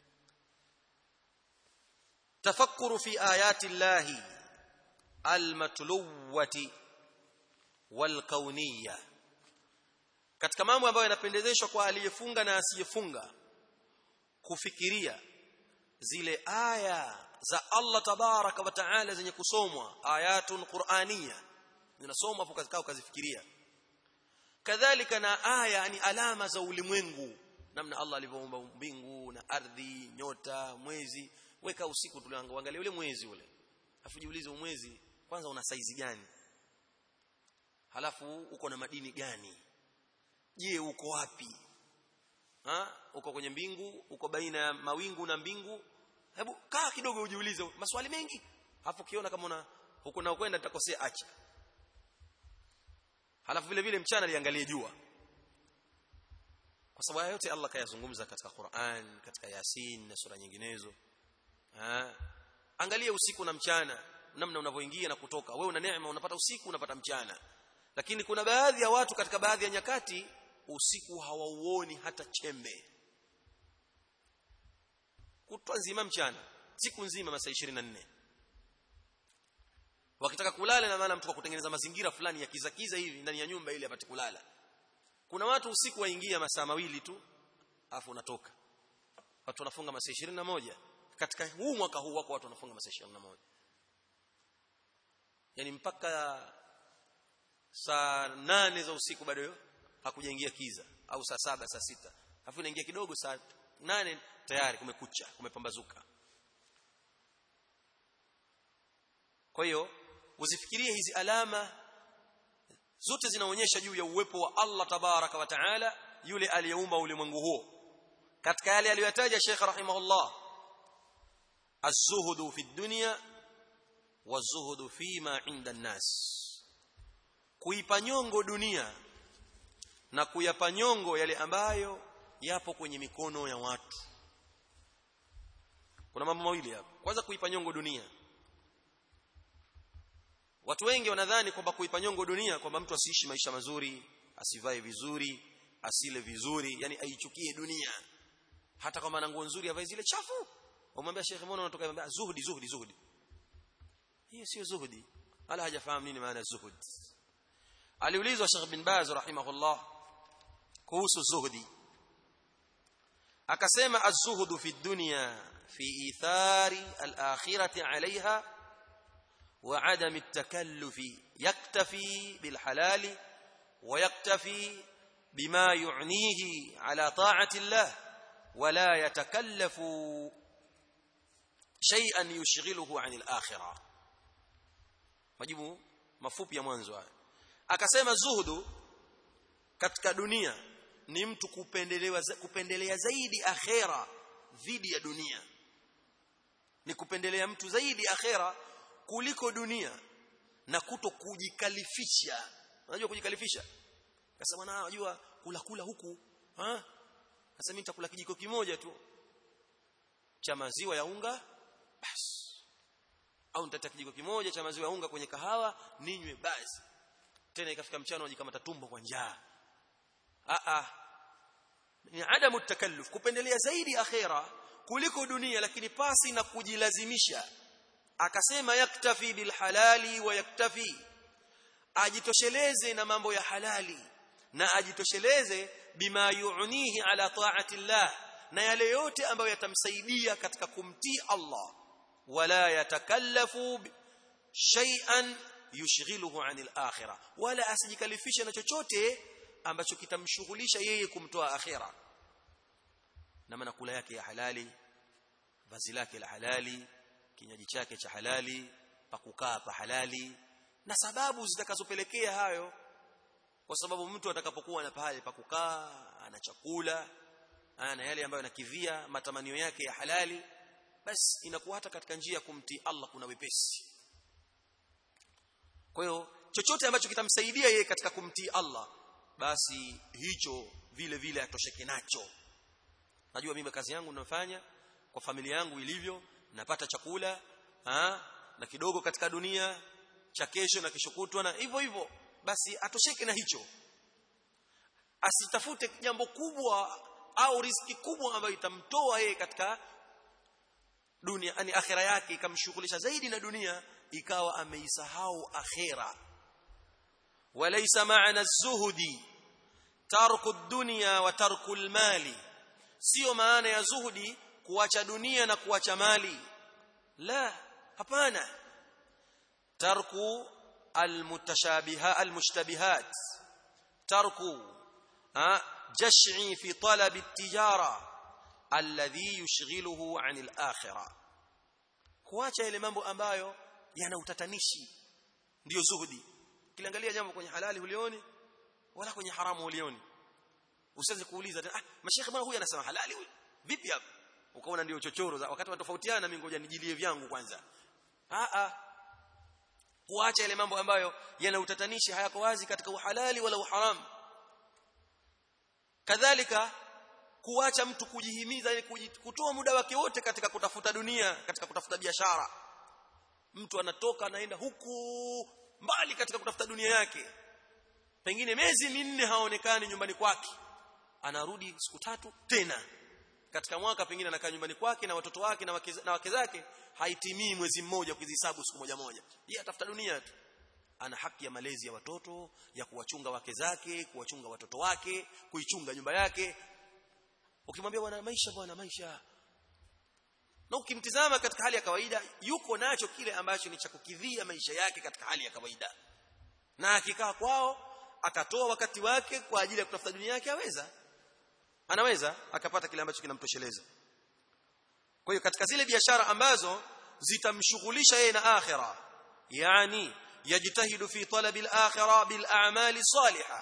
tafakkuru fi ayati llahi almatluwati walkauniyya katika mambo ambayo yanapendezeshwa kwa aliyefunga na asiyefunga kufikiria zile aya za Allah tabaraka wa taala zenye kusomwa ayatun qur'aniyya zinasomwa hapo kazi ukazifikiria kadhalika na aya ni alama za ulimwengu namna Allah alivyoumba mbingu na ardhi nyota mwezi weka usiku tuliangalia ule mwezi ule afu jiulize mwezi kwanza una saizi gani halafu uko na madini gani je uko wapi ha uko kwenye mbingu uko baina ya mawingu na mbingu hebu kaa kidogo ujiulize maswali mengi hapo kiona kama una huko na kwenda nitakosea acha halafu vile vile mchana liangalie jua kwa sababu yote Allah kayazungumza katika Qur'an katika Yasin na sura nyinginezo ha angalia usiku na mchana namna unavyoingia na kutoka wewe una neema unapata usiku unapata mchana lakini kuna baadhi ya watu katika baadhi ya nyakati usiku hawauoni hata chembe kutwa nzima mchana siku nzima masaa 24 wakitaka kulala na maana mtu kwa kutengeneza mazingira fulani ya kiza kiza hivi ndani ya nyumba ili apate kulala kuna watu usiku waingia masaa mawili tu afu unatoka watu wanafunga masaa 21 katika huu mwaka huu wako watu wanafunga masaa 21 yani mpaka saa nane za usiku bado hakujaingia kiza au saa saba saa sita afu inaingia kidogo saa nane tayari kumekucha kumepambazuka kwa hiyo usifikirie hizi alama zote zinaonyesha juu ya uwepo wa Allah tabaraka wa taala yule aliyeumba ulimwengu huo katika yale aliyotaja Sheikh rahimahullah az-zuhdu fi dunya wa-zuhdu fima 'inda an-nas kuipa nyongo dunia na kuyapa nyongo yale ambayo yapo kwenye mikono ya watu kuna mambo mawili hapa kwanza kuipa nyongo dunia watu wengi wanadhani kwamba kuipa nyongo dunia kwamba mtu asiishi maisha mazuri asivae vizuri asile vizuri yani aichukie dunia hata kama ana nguo nzuri avae zile chafu umwambia Sheikh mbona unatoka anambia zuhudi zuhudi zuhudi hiyo sio zuhudi wala hajafahamu nini maana zuhud aliulizwa Sheikh bin Baz rahimahullah kuhusu zuhudi akasema az-zuhdu fi dunya fi ithari al-akhirati 'alayha wa 'adam at-takalluf yaktafi bil halal wa yaktafi bima yu'nihi 'ala ta'ati Allah wa la yatakallafu shay'an yushghiluhu 'anil akhirah majibu mafupi ya mwanzo haya akasema zuhudu katika dunia ni mtu kupendelewa kupendelea zaidi akhera dhidi ya dunia ni kupendelea mtu zaidi akhera kuliko dunia na kuto kujikalifisha unajua kujikalifisha sasa bwana unajua kula kula huku ha sasa mimi nitakula kijiko kimoja tu cha maziwa ya unga basi au nitataka kijiko kimoja cha maziwa ya unga kwenye kahawa ninywe basi tena ikafika mchana wajikamata tumbo kwa njaa a a ni adamu takalluf kupendelea zaidi akhera kuliko dunia lakini pasi na kujilazimisha akasema yaktafi bil halali wa yaktafi ajitosheleze na mambo ya halali na ajitosheleze bima yu'nihi ala ta'ati Allah na yale yote ambayo yatamsaidia katika kumtii Allah wala yatakallafu shay'an yushghiluhu 'anil akhirah wala asijikalifishe na chochote ambacho kitamshughulisha yeye kumtoa akhira na maana kula yake ya halali vazi lake la halali kinywaji chake cha halali pakukaa pa halali na sababu zitakazopelekea hayo kwa sababu mtu atakapokuwa na pahali pa kukaa ana chakula ana yale ambayo anakidhia matamanio yake ya halali basi inakuwa hata katika njia ya kumtii Allah kuna wepesi kwa hiyo chochote ambacho kitamsaidia yeye katika kumtii Allah basi hicho vile vile atosheke nacho najua mimi kazi yangu ninafanya kwa familia yangu ilivyo napata chakula ha? na kidogo katika dunia cha kesho na kesho kutwa na hivyo hivyo basi atosheke na hicho asitafute jambo kubwa au riski kubwa ambayo itamtoa yeye katika dunia yani akhera yake ikamshughulisha zaidi na dunia ikawa ameisahau akhera walaysa ma'ana az-zuhdi tarku ad-dunya wa tarku al-mali sio maana ya zuhudi kuacha dunia na kuacha mali la hapana tarku al-mutashabiha al-mushtabihat tarku jash'i fi talab at-tijara alladhi yushghiluhu 'an al-akhirah kuacha ile mambo ambayo yana utatanishi ndiyo zuhudi kiliangalia jambo kwenye halali hulioni wala kwenye haramu hulioni usianze kuuliza ah mashekhe bwana huyu anasema halali huyu vipi hapa ukaona ndio chochoro wakati wanatofautiana mimi ngoja nijilie vyangu kwanza a a kuacha ile mambo ambayo yana utatanishi hayako wazi katika uhalali wala uharamu kadhalika kuacha mtu kujihimiza ili kutoa muda wake wote katika kutafuta dunia katika kutafuta biashara mtu anatoka anaenda huku mbali katika kutafuta dunia yake pengine miezi minne haonekani nyumbani kwake anarudi siku tatu tena katika mwaka pengine anakaa nyumbani kwake na watoto wake na wake, na wake zake haitimii mwezi mmoja kuzihesabu siku moja moja yeye atafuta dunia tu ana haki ya malezi ya watoto ya kuwachunga wake zake kuwachunga watoto wake kuichunga nyumba yake ukimwambia bwana maisha bwana maisha na ukimtizama katika hali ya kawaida yuko nacho kile ambacho ni cha kukidhia maisha yake katika hali ya kawaida na akikaa kwao akatoa wakati wake kwa ajili ya kutafuta dunia yake aweza anaweza akapata kile ambacho kinamtosheleza kwa hiyo katika zile biashara ambazo zitamshughulisha yeye na akhira yani yajtahidu fi talabi al-akhirah bil a'mali salihah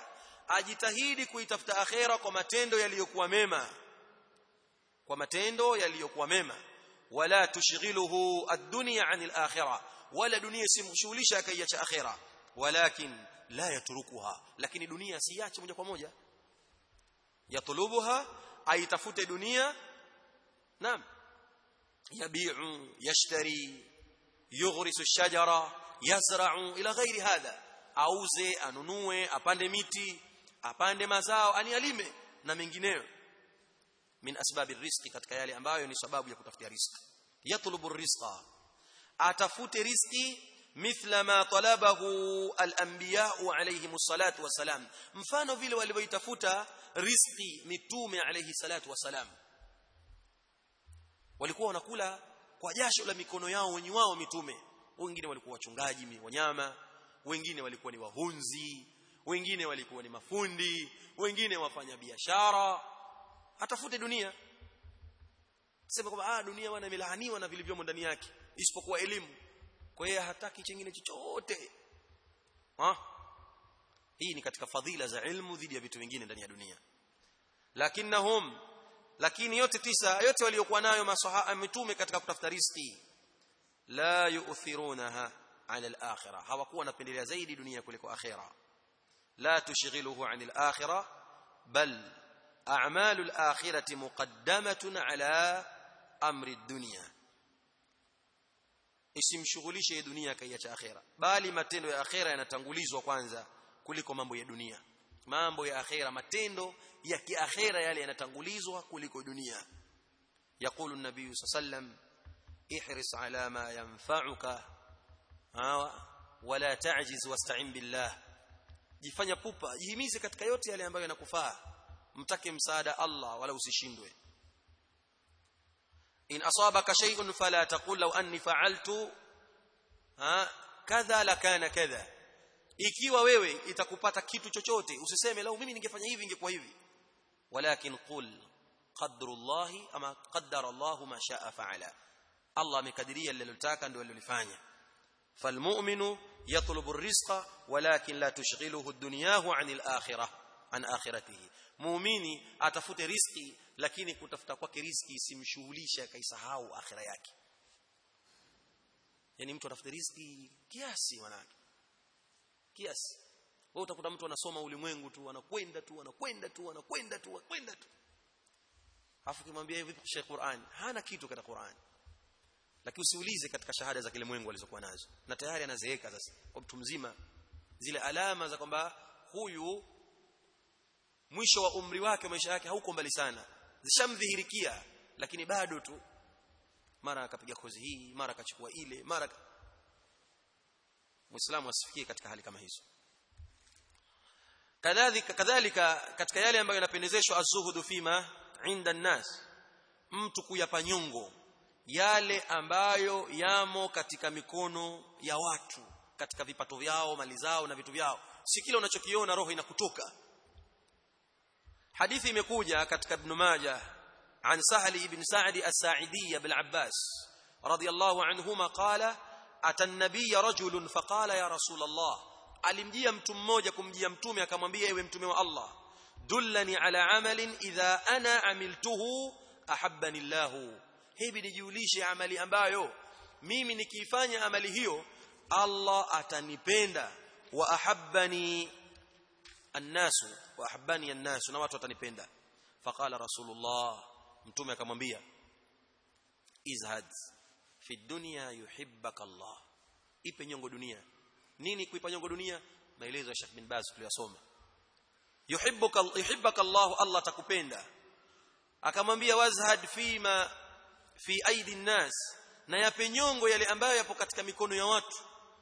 ajitahidi kuitafuta akhera kwa matendo yaliyokuwa mema kwa matendo yaliyokuwa mema wala tushghiluhu ad-dunya 'anil akhirah wala dunia simshughulisha akaiacha akhera walakin la yatrukuha lakini dunia siache moja kwa moja yatlubuha aitafute dunia naam yabi'u yashtari yughrisu ash-shajara yazra'u ila ghairi hadha auze anunue apande miti apande mazao ani alime na mengineyo min asbabi rizqi katika yale ambayo ni sababu ya kutafutia riziki yatlubu rizqa atafute riziki mithla ma talabahu al-anbiya alayhi salatu wasalam mfano vile walivyoitafuta riziki mitume alayhi salatu wasalam walikuwa wanakula kwa jasho la mikono yao wenye wao mitume wengine walikuwa wachungaji wanyama wengine walikuwa ni wahunzi wengine walikuwa ni mafundi wengine wafanya biashara atafute dunia sema kwamba ah dunia bwana imelaaniwa na vilivyomo ndani yake isipokuwa elimu kwa hiyo hataki chingine chochote ha hii ni katika fadhila za ilmu dhidi ya vitu vingine ndani ya dunia lakinnahum lakini yote tisa yote waliokuwa nayo masahaba mitume katika kutafuta riziki la yu'thirunaha ala al-akhirah hawakuwa wanapendelea zaidi dunia kuliko akhirah la tushghiluhu 'anil akhirah bal a'malu al-akhirati muqaddamatun ala amri ad-dunya isimshughulishe dunia kaiacha akhira bali matendo ya akhira yanatangulizwa kwanza kuliko mambo ya dunia mambo ya akhira matendo ya kiakhira yale yanatangulizwa kuliko dunia يقول النبي صلى الله عليه وسلم احرص على ما ينفعك ولا تعجز واستعن بالله jifanya pupa jihimize katika yote yale ambayo yanakufaa mtake msaada Allah wala usishindwe in asabaka shay'un fala taqul law anni fa'altu ha kadha lakana kadha ikiwa wewe itakupata kitu chochote usiseme lau mimi ningefanya hivi ingekuwa hivi walakin qul qadrullahi ama qaddara Allah ma sha'a fa'ala Allah amekadiria alilotaka ndio alilofanya falmu'minu yatlubu ar-rizqa walakin la tushghiluhu ad-dunyahu 'anil akhirah an akhiratihi muumini atafute riziki lakini kutafuta kwake riziki isimshughulishe akaisahau akhira yake yani mtu atafute riziki kiasi manake kiasi wewe utakuta mtu anasoma ulimwengu tu anakwenda tu anakwenda tu anakwenda tu anakwenda tu afu kimwambia hivi kusha Qur'an hana kitu katika Qur'an lakini usiulize katika shahada za kilimwengu alizokuwa nazo na tayari anazeeka sasa kwa mtu mzima zile alama za kwamba huyu mwisho wa umri wake maisha yake hauko mbali sana zishamdhihirikia lakini bado tu mara akapiga kozi hii mara akachukua ile mara muislamu asifikie katika hali kama hizo kadhalika kadhalika katika yale ambayo yanapendezeshwa azuhudu fima inda nas mtu kuyapa nyongo yale ambayo yamo katika mikono ya watu katika vipato vyao mali zao na vitu vyao si kile unachokiona roho inakutoka hadithi imekuja katika ibn majah عن سهل بن سعد الساعدي بالعباس رضي الله عنهما قال أتى النبي رجل فقال يا رسول الله alimjia mtu mmoja kumjia mtume akamwambia ewe mtume wa Allah dullani ala amalin idha ana amiltuhu ahabbani Allah hebi nijiulishe amali ambayo mimi nikiifanya amali hiyo Allah atanipenda wa ahabbani annasu wa ahabbani annasu na watu watanipenda faqala rasulullah mtume akamwambia izhad fi dunya yuhibbaka Allah ipe nyongo dunia nini kuipa nyongo dunia maelezo ya Sheikh bin Baz tuliyosoma yuhibbuka yuhibbaka Allah Allah takupenda akamwambia wazhad fima fi aidi nnas na yape nyongo yale ambayo yapo katika mikono ya watu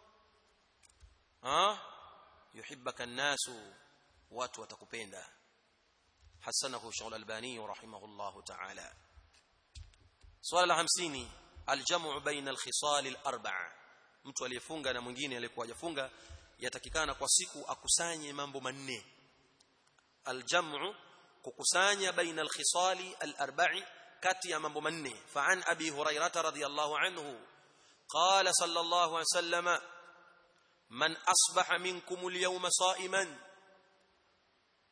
ha yuhibbaka nasu watu watakupenda hasanahu shaul albani rahimahullah ta'ala swala la 50 aljamu baina alkhisal alarba'a mtu aliyefunga na mwingine aliyekuwa hajafunga yatakikana kwa siku akusanye mambo manne aljamu kukusanya baina alkhisali alarba'i kati ya mambo manne fa an abi hurairah radhiyallahu anhu qala sallallahu alayhi wasallam man asbaha minkum alyawma sa'iman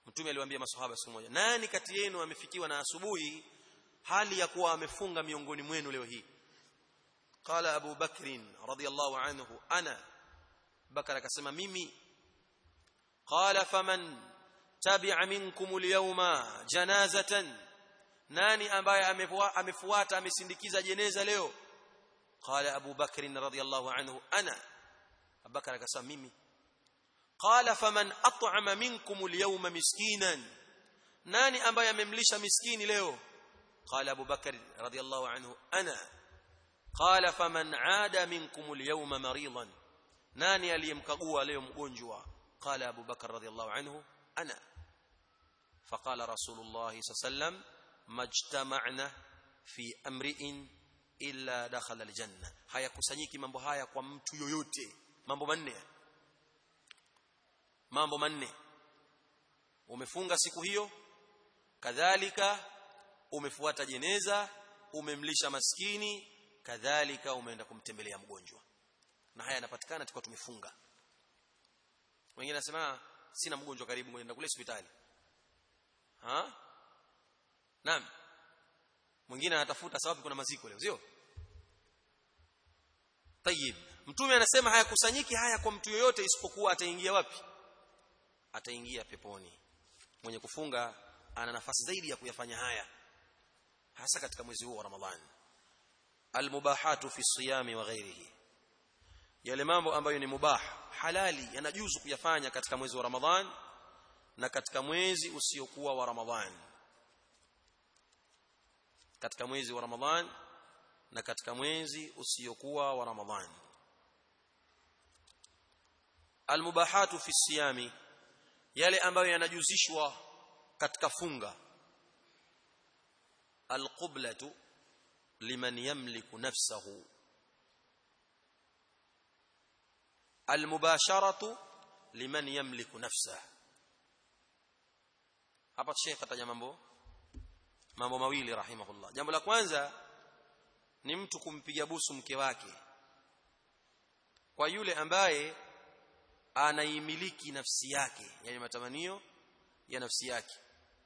mtume aliwaambia maswahaba siku moja nani kati yenu amefikiwa na asubuhi hali ya kuwa amefunga miongoni mwenu leo hii qala abu bakrin radiyallahu anhu ana bakar akasema mimi qala faman tabi'a minkum al-yawma janazatan nani ambaye amefuata amesindikiza jeneza leo qala abu bakr radhiyallahu anhu ana abubakar akasema mimi qala faman at'ama minkum al-yawma miskinan nani ambaye amemlisha miskini leo qala abu bakr radhiyallahu anhu ana qala faman aada minkum al-yawma maridan nani aliyemkagua leo mgonjwa qala abu bakr radhiyallahu anhu ana فقال رسول الله صلى الله عليه وسلم ما اجتمعنا في امرئ illa dakhala aljanna hayakusanyiki mambo haya kwa mtu yoyote mambo manne mambo manne umefunga siku hiyo kadhalika umefuata jeneza umemlisha maskini kadhalika umeenda kumtembelea mgonjwa na haya yanapatikana tukao tumefunga wengine nasema sina mgonjwa karibu ngoja kule hospitali ha naam mwingine anatafuta sababu kuna maziko leo sio tayib mtume anasema hayakusanyiki haya kwa mtu yoyote isipokuwa ataingia wapi ataingia peponi mwenye kufunga ana nafasi zaidi ya kuyafanya haya hasa katika mwezi huu wa ramadhani almubahatu fi siyami wa ghairihi yale mambo ambayo ni mubah halali yanajuzu kuyafanya katika mwezi wa ramadhani na katika mwezi usiokuwa wa ramadhani katika mwezi wa ramadhani na katika mwezi usiokuwa wa ramadhani almubahatu fi siyami yale ambayo yanajuzishwa katika funga alqiblatu liman yamliku nafsahu almubasharatu liman yamliku nafsahu hapa Sheikh ataja mambo mambo mawili rahimahullah jambo la kwanza ni mtu kumpiga busu mke wake kwa yule ambaye anaimiliki nafsi yake yani matamanio ya nafsi yake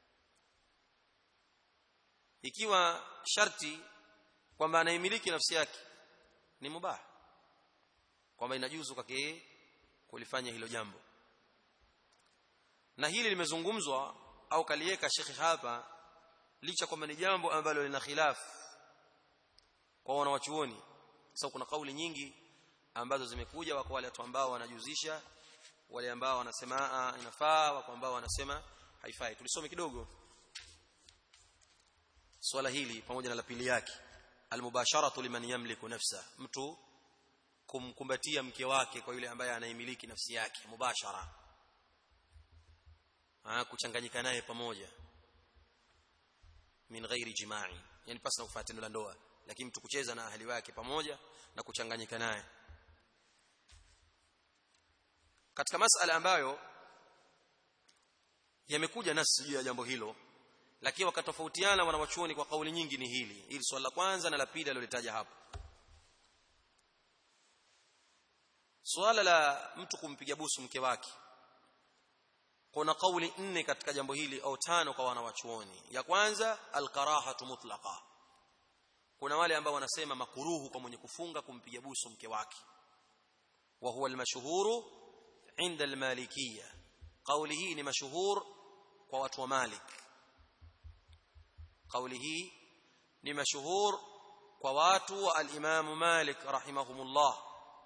ikiwa sharti kwamba anaimiliki nafsi yake ni mubah kwamba inajuzu kwake kulifanya hilo jambo na hili limezungumzwa au kaliweka shekhi hapa licha kwamba ni jambo ambalo lina khilafu kwa wanawachuoni sababu kuna kauli nyingi ambazo zimekuja wako wale watu ambao wanajuzisha wale ambao wanasema inafaa wako ambao wanasema haifai tulisome kidogo swala hili pamoja na la pili yake almubasharatu liman yamliku nafsa mtu kumkumbatia mke wake kwa yule ambaye anaimiliki nafsi yake mubashara ah kuchanganyika naye pamoja min ghairi jima'i yani pasi na kufuata tendo la ndoa lakini mtu kucheza na ahli wake pamoja na kuchanganyika naye katika masala ambayo yamekuja nasi juu ya jambo hilo lakini wakatofautiana wanawachuoni kwa kauli nyingi ni hili hili swala la kwanza na la pili alilolitaja hapo swala la mtu kumpiga busu mke wake kuna kauli nne katika jambo hili au tano kwa wanawachuoni ya kwanza alkarahatu mutlaqa kuna wale ambao wanasema makuruhu kwa mwenye kufunga kumpiga busu mke wake wa huwa almashhuru inda almalikiyya kauli hii ni mashuhur kwa watu wa Malik kauli hii ni mashuhur kwa watu wa al-Imam Malik rahimahumullah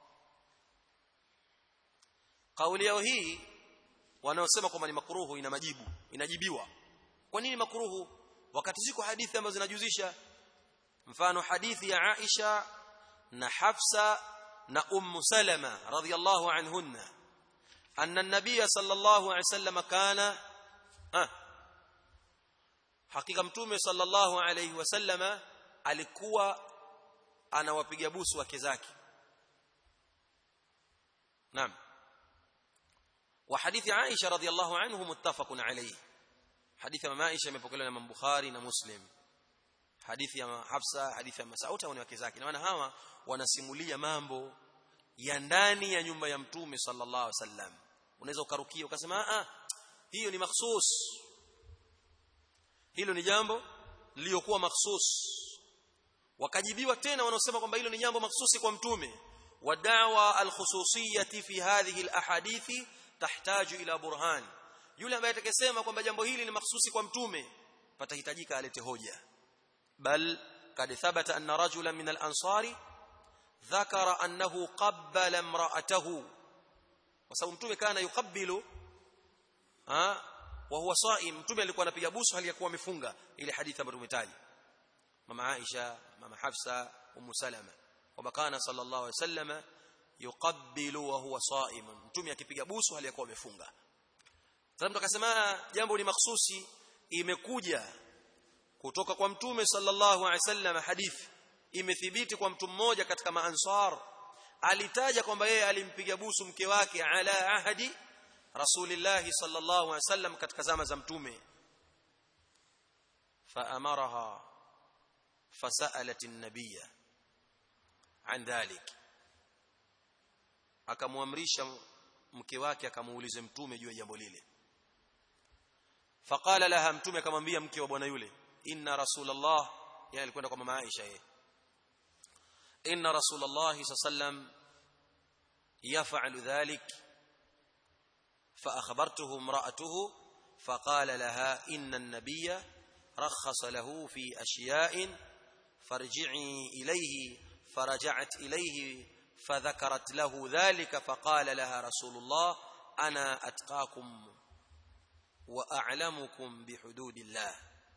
kauli yao hii wanaosema kwamba ni makruhu ina majibu inajibiwa kwa nini makruhu wakati ziko hadithi ambazo zinajuzisha mfano hadithi ya Aisha na Hafsa na Ummu Salama radhiyallahu anhunna anna an-nabiy sallallahu alayhi wasallam kana ah hakika mtume sallallahu alayhi wasallam alikuwa anawapiga busu wake zake naam وحديث عائشة رضي الله عنه متفق عليه حديث ماما عائشة مepokelewa na Bukhari na Muslim hadithi ya Hafsa hadithi ya Mas'ud au ni wake zake na maana hawa wanasimulia mambo ya ndani ya nyumba ya mtume sallallahu alaihi wasallam unaweza ukarukia ukasema ah hiyo ni makhsus hilo ni jambo lililokuwa makhsus wakajibiwa tena wanaosema kwamba hilo ni jambo makhsusi kwa mtume ودعوى الخصوصيه في هذه الاحاديث تحتاج الى برهان yule ambaye atakayesema kwamba jambo hili ni mahsusi kwa mtume patahitajika alete hoja bal kad thabata anna rajulan min al-ansari dhakara annahu qabbala imra'atahu kwa sababu mtume kana yukabbilu ha wa huwa saim mtume alikuwa anapiga busu hali ya kuwa amefunga ile hadithi ambayo tumetaja mama Aisha mama Hafsa ummu Salama kwamba kana sallallahu alaihi wasallam yuqabbilu wa huwa saim mtume akipiga busu hali ya kuwa amefunga sasa mtu akasema jambo ni mahsusi imekuja kutoka kwa mtume sallallahu alaihi wasallam hadithi imethibiti kwa mtu mmoja katika maansar alitaja kwamba yeye alimpiga busu mke wake ala ahadi rasulillah sallallahu alaihi wasallam katika zama za mtume faamaraha fasalat an-nabiyya an dhalik akamwamrisha mke wake akamuulize mtume juu ya jambo lile faqala laha mtume akamwambia mke wa bwana yule inna rasulullah yani alikwenda kwa mama Aisha yeye inna rasulullah sallam yaf'alu dhalik فأخبرته امرأته فقال لها إن النبي رخص له في أشياء فارجعي إليه فرجعت إليه فذكرت له ذلك فقال لها رسول الله أنا أتقاكم وأعلمكم بحدود الله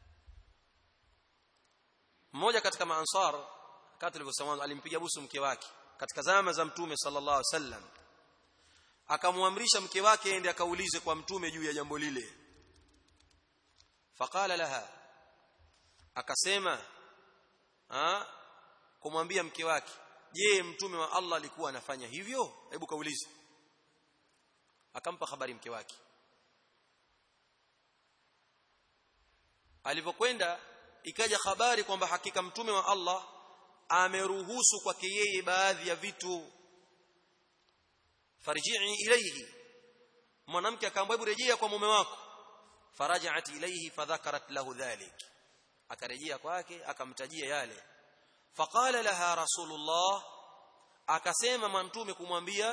mmoja katika maansar kati tulivyosema alimpiga busu mke wake katika zama za mtume sallallahu alaihi wasallam akamwamrisha mke wake ende akaulize kwa mtume juu ya jambo lile faqala laha akasema ah kumwambia mke wake je mtume wa Allah alikuwa anafanya hivyo hebu kaulize akampa habari mke wake alipokwenda ikaja habari kwamba hakika mtume wa Allah ameruhusu kwake yeye baadhi ya vitu farji'i ilayhi mwanamke akaambia hebu rejea kwa mume wako faraja'at ilayhi fadhakarat lahu dhalik akarejea kwake akamtajia yale faqala laha rasulullah akasema mtume kumwambia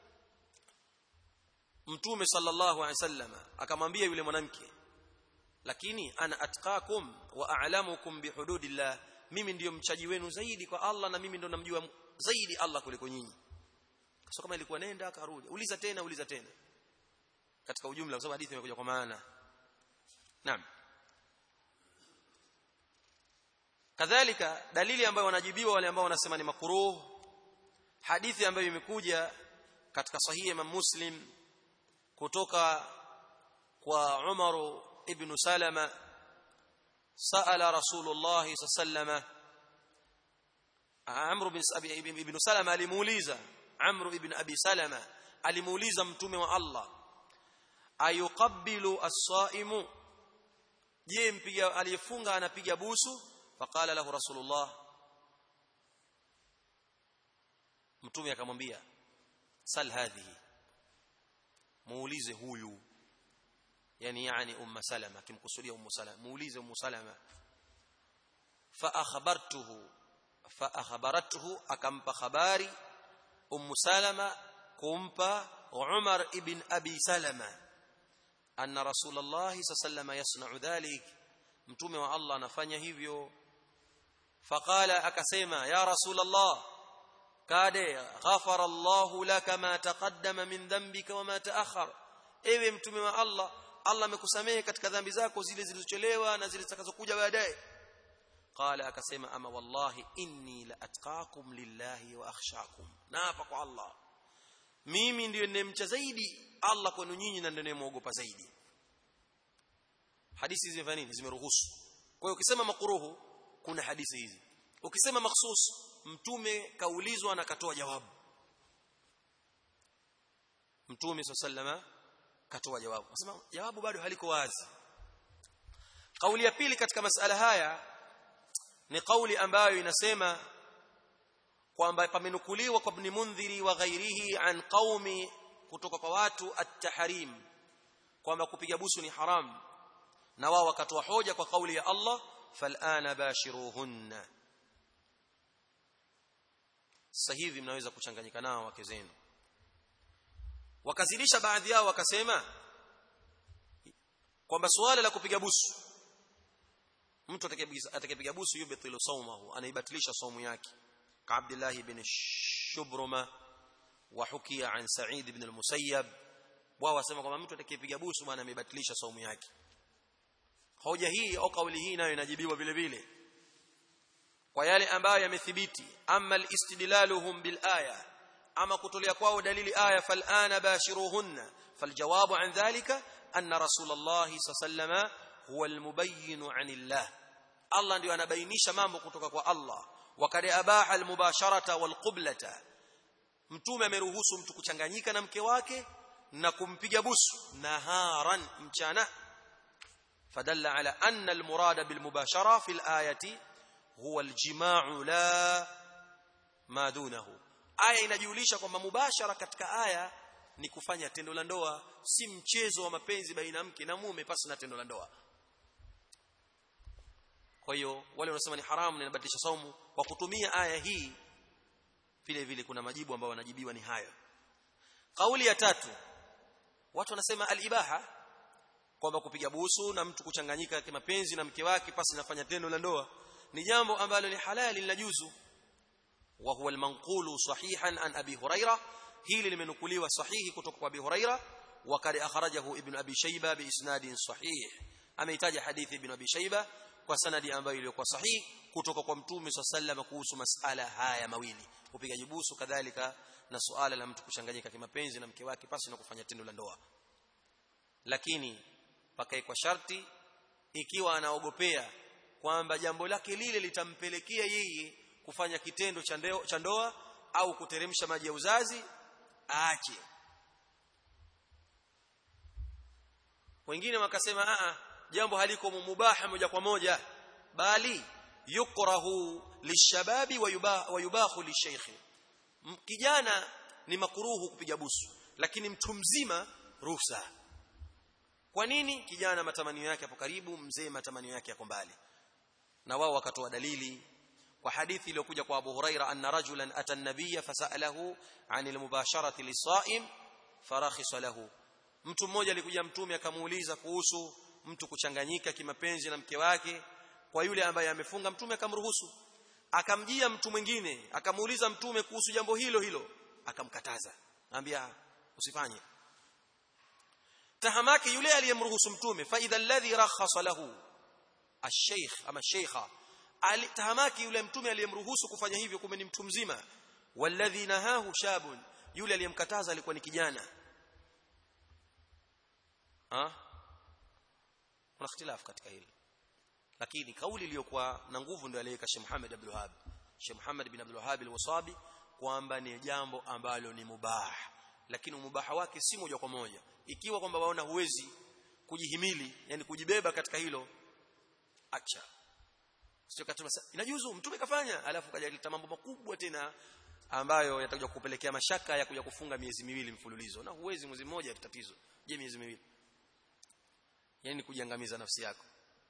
mtume sallallahu alaihi wasallam akamwambia yule mwanamke lakini ana atqakum wa a'lamukum bihududillah mimi ndiyo mchaji wenu zaidi kwa Allah na mimi ndo namjua zaidi Allah kuliko nyinyi so kama ilikuwa nenda akarudi uliza tena uliza tena katika ujumla kwa sababu hadithi imekuja kwa maana naam kadhalika dalili ambayo wanajibiwa wale ambao wanasema ni makruh hadithi ambayo imekuja katika sahihi Imam Muslim kutoka kwa Umar ibn Salama sa'ala Rasulullah sallallahu Amr ibn ibn Salama alimuuliza Amr ibn Abi Salama alimuuliza mtume wa Allah ayuqabbilu as-saimu je mpiga aliyefunga anapiga busu faqala lahu rasulullah mtume akamwambia sal hadhihi muulize huyu yani yani umma salama kimkusudia ummu salama muulize ummu salama fa akhbartuhu fa akhbaratuhu akampa habari ummu salama kumpa umar ibn abi salama anna rasulullah sallallahu yasna'u dhalik mtume wa Allah anafanya hivyo faqala akasema ya rasulullah kade ghafara Allah laka ma taqaddama min dhanbika wa ma ta'akhkhar ewe mtume wa Allah Allah amekusamehe katika dhambi zako zile zilizochelewa na zile zitakazokuja baadaye qala akasema ama wallahi inni la atqakum lillahi wa akhshakum naapa kwa Allah mimi ndiyo ninayemcha zaidi Allah kwenu nyinyi na ndiye ninayemwogopa zaidi hadithi hizi zimefanya nini zimeruhusu kwa hiyo ukisema makruhu kuna hadithi hizi ukisema makhsus mtume kaulizwa na akatoa jawabu mtume sallama katoa jawabu nasema jawabu bado haliko wazi kauli ya pili katika masala haya ni kauli ambayo inasema kwamba pamenukuliwa kwa ibn mundhiri wa ghairihi an qaumi kutoka kwa watu at-tahrim kwamba kupiga busu ni haram na wao wakatoa hoja kwa kauli ya Allah fal'ana bashiruhunna sasa hivi mnaweza kuchanganyika nao wake zenu wakazidisha baadhi yao wakasema kwamba suala la kupiga busu mtu atakayepiga busu yubtilu sawmahu anaibatilisha saumu yake ka Abdullah ibn Shubruma wa hukia an Sa'id ibn al-Musayyab wao wasema kwamba mtu atakayepiga busu bwana amebatilisha saumu yake hoja hii au kauli hii nayo inajibiwa vile vile kwa yale ambayo yamethibiti amma al-istidlaluhum bil aya ama kutolea kwao dalili aya fal'ana bashiruhunna faljawabu an dhalika anna rasulullah sallallahu huwa almubayyin anillah Allah ndio anabainisha mambo kutoka kwa Allah wakad abaha almubasharata walqiblata mtume ameruhusu mtu kuchanganyika na mke wake na kumpiga busu naharan mchana fadalla ala anna almurada bilmubashara fi alayati huwa aljima'u la ma dunahu aya inajulisha kwamba mubashara katika aya ni kufanya tendo la ndoa si mchezo wa mapenzi baina mke na mume pasi na tendo la ndoa kwa hiyo wale wanasema ni haramu na inabatilisha saumu kwa kutumia aya hii vile vile kuna majibu ambayo wanajibiwa ni hayo kauli ya tatu watu wanasema al-ibaha kwamba kupiga busu na mtu kuchanganyika kimapenzi na mke wake pasi nafanya tendo la ndoa ni jambo ambalo ni halali linajuzu wa huwa al-manqulu sahihan an abi huraira hili limenukuliwa sahihi kutoka kwa abi huraira wa kad akhrajahu ibn abi shayba bi isnadin sahih ameitaja hadithi ibn abi shayba kwa sanadi ambayo iliyokuwa sahihi kutoka kwa mtume sallallahu kuhusu masala haya mawili upigaji busu kadhalika na suala la mtu kuchanganyika kimapenzi na mke wake pasi na kufanya tendo la ndoa lakini pakai kwa sharti ikiwa anaogopea kwamba jambo lake lile litampelekea yeye kufanya kitendo cha ndoa au kuteremsha maji ya uzazi aache wengine wakasema a jambo haliko mubaha moja kwa moja bali yukrahu lishababi wa yubahu lishaykh kijana ni makuruhu kupiga busu lakini mtu mzima ruhusa kwa nini kijana matamanio yake hapo karibu mzee matamanio yake yako mbali na wao wakatoa dalili kwa hadithi iliyokuja kwa Abu Huraira anna rajulan ata an-nabiyya fasalahu 'anil mubasharati lisaim farakhisa lahu mtu mmoja alikuja mtume akamuuliza kuhusu mtu kuchanganyika kimapenzi na mke wake kwa yule ambaye amefunga mtume akamruhusu akamjia mtu mwingine akamuuliza mtume kuhusu jambo hilo hilo akamkataza anambia usifanye tahamaki yule aliyemruhusu mtume fa idha alladhi rakhasa lahu ash-shaykh ama shaykha tahamaki yule mtume aliyemruhusu kufanya hivyo kumbe ni mtu mzima walladhi nahahu shabun yule aliyemkataza alikuwa ni kijana ha kuna ikhtilaf katika hili lakini kauli iliyokuwa na nguvu ndio aliyeka Sheikh Muhammad Abdul Wahhab Sheikh Muhammad bin Abdul Wahhab al-Wasabi kwamba ni jambo ambalo ni mubah lakini mubaha wake si moja kwa moja ikiwa kwamba waona huwezi kujihimili yani kujibeba katika hilo acha sio katuma inajuzu mtume kafanya alafu kajaleta mambo makubwa tena ambayo yatakuja kupelekea mashaka ya kuja kufunga miezi miwili mfululizo na huwezi mwezi mmoja tatizo je miezi miwili yani kujiangamiza nafsi yako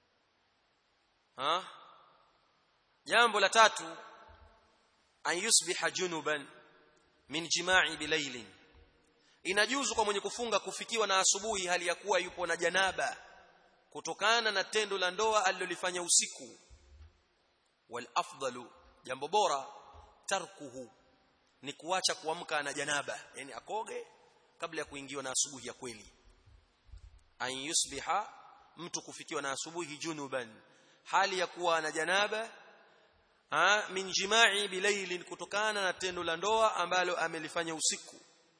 ha jambo la tatu an yusbiha junuban min jima'i bilailin inajuzu kwa mwenye kufunga kufikiwa na asubuhi hali ya kuwa yupo na janaba kutokana na tendo la ndoa alilolifanya usiku wal afdalu jambo bora tarkuhu ni kuacha kuamka na janaba yani akoge kabla ya kuingiwa na asubuhi ya kweli an yusbiha mtu kufikiwa na asubuhi junuban hali ya kuwa na janaba ha, min jima'i bilailin kutokana na tendo la ndoa ambalo amelifanya usiku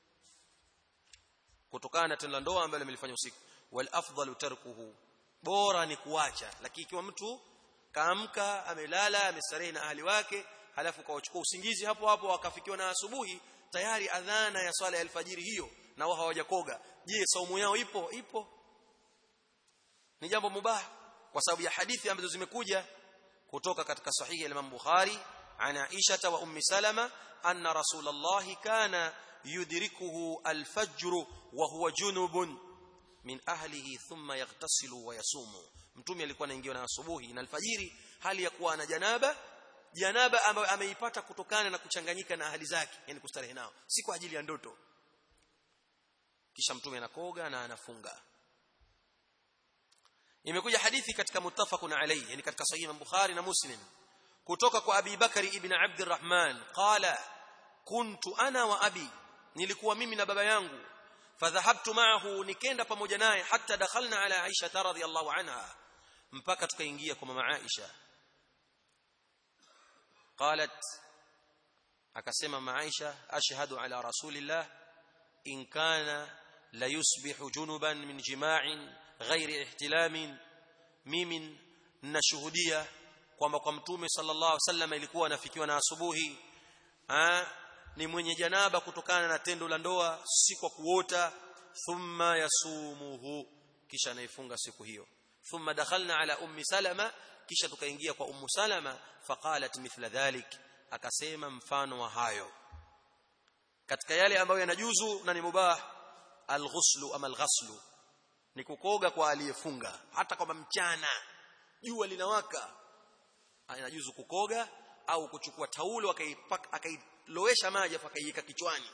kutokana na tendo la ndoa ambalo amelifanya usiku wal afdalu tarkuhu bora ni kuacha lakini ikiwa mtu kaamka amelala amestarehe na ahli wake halafu kawachukua usingizi hapo hapo akafikiwa na asubuhi tayari adhana ya swala ya alfajiri hiyo na wao hawajakoga je saumu yao ipo ipo ni jambo mubah kwa sababu ya hadithi ambazo zimekuja kutoka katika sahihi ya Imam Bukhari ana Aisha wa Ummi Salama anna Rasulullah kana yudrikuhu al-fajr wa huwa junubun min ahlihi thumma yaghtasilu wa yasumu mtume alikuwa anaingia na asubuhi na alfajiri hali ya kuwa ana janaba janaba ambayo ameipata kutokana na kuchanganyika na ahli zake yani kustarehe nao si kwa ajili ya ndoto kisha mtume anakoga na anafunga imekuja hadithi katika muttafaqun alayhi yani katika sahih Bukhari na Muslim kutoka kwa Abi Bakari ibn Abdurrahman qala kuntu ana wa abi nilikuwa mimi na baba yangu fadhahabtu ma'ahu nikenda pamoja naye hatta dakhalna ala Aisha radhiyallahu anha mpaka tukaingia kwa mama Aisha qalat akasema mama Aisha ashhadu ala rasulillah in kana la yusbihu junuban min jima'in ghairi ihtilamin mimi nashuhudia kwamba kwa mtume sallallahu alaihi wasallam ilikuwa anafikiwa na asubuhi ha? ni mwenye janaba kutokana na tendo la ndoa si kwa kuota thumma yasumuhu kisha anaifunga siku hiyo thumma dakhalna ala ummi salama kisha tukaingia kwa ummu salama faqalat mithla dhalik akasema mfano wa hayo katika yale ambayo yanajuzu na ni mubah alghuslu ama alghaslu ni kukoga kwa aliyefunga hata kama mchana jua linawaka inajuzu kukoga au kuchukua taulo akailowesha maji afa akaiweka kichwani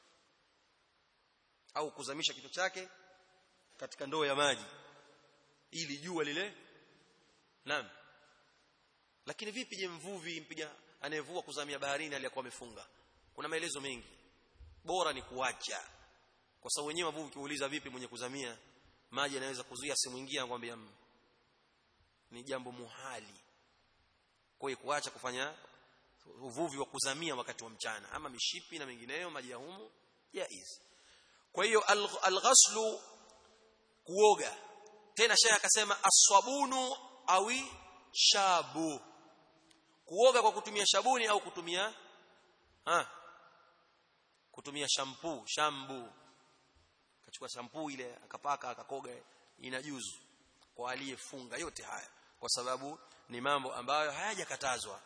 au kuzamisha kichwa chake katika ndoo ya maji ili jua lile naam lakini vipi je mvuvi mpiga anayevua kuzamia baharini aliyakuwa amefunga kuna maelezo mengi bora ni kuacha kwa sababu wenyewe wavuvi kiuliza vipi mwenye kuzamia maji yanaweza kuzuia simuingia ngwambia ni jambo muhali kwa hiyo kuacha kufanya uvuvi wa kuzamia wakati wa mchana ama mishipi na mengineyo maji ya humu jaiz kwa hiyo alghaslu kuoga tena shehe akasema aswabunu awi shabu kuoga kwa kutumia shabuni au kutumia ha kutumia shampoo shambu akachukua shampoo ile akapaka akakoga inajuzu kwa aliyefunga yote haya kwa sababu ni mambo ambayo hayajakatazwa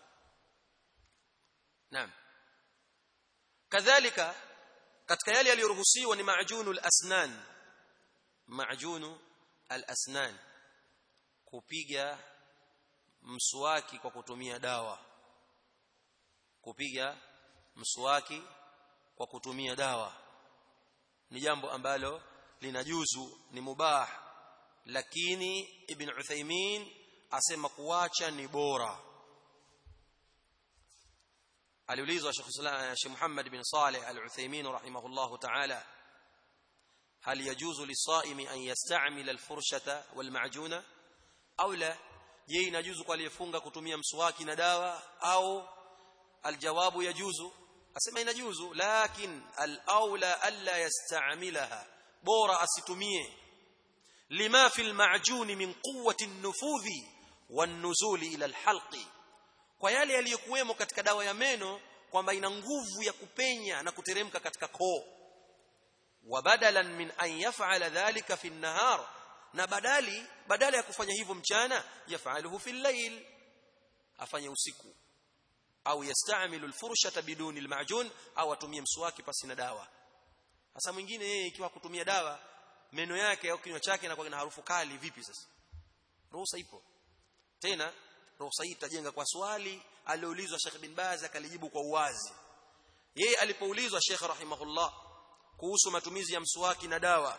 naam kadhalika katika yale yaliyoruhusiwa ni maajunu al-asnan maajunu al-asnan kupiga mswaki kwa kutumia dawa kupiga mswaki kwa kutumia dawa ni jambo ambalo linajuzu ni mubah lakini ibn Uthaymeen asema kuacha ni bora aliulizwa Sheikh Muhammad bin Saleh al-Uthaymeen rahimahullah ta'ala هل يجوز للصائم أن يستعمل الفرشة والمعجون أو لا je inajuzu kwa aliyefunga kutumia mswaki na dawa au aljawabu yajuzu asema inajuzu lakin al-aula alla yasta'milaha bora asitumie lima fi al-ma'jun min quwwati an-nufudhi wan-nuzuli ila al-halqi kwa yale yaliyokuwemo katika dawa ya meno kwamba ina nguvu ya kupenya na kuteremka katika koo wa badalan min an yaf'ala dhalika fi an-nahar na badali badala ya kufanya hivyo mchana yafaluhu fi layl afanye usiku au yastamilu alfurshata biduni almajun au atumie mswaki pasi na dawa sasa mwingine yeye ikiwa kutumia dawa meno yake au kinywa chake inakuwa na harufu kali vipi sasa ruhusa ipo tena ruhusa hii itajenga kwa swali alioulizwa Sheikh bin Baz akalijibu kwa uwazi yeye alipoulizwa Sheikh rahimahullah kuhusu matumizi ya mswaki na dawa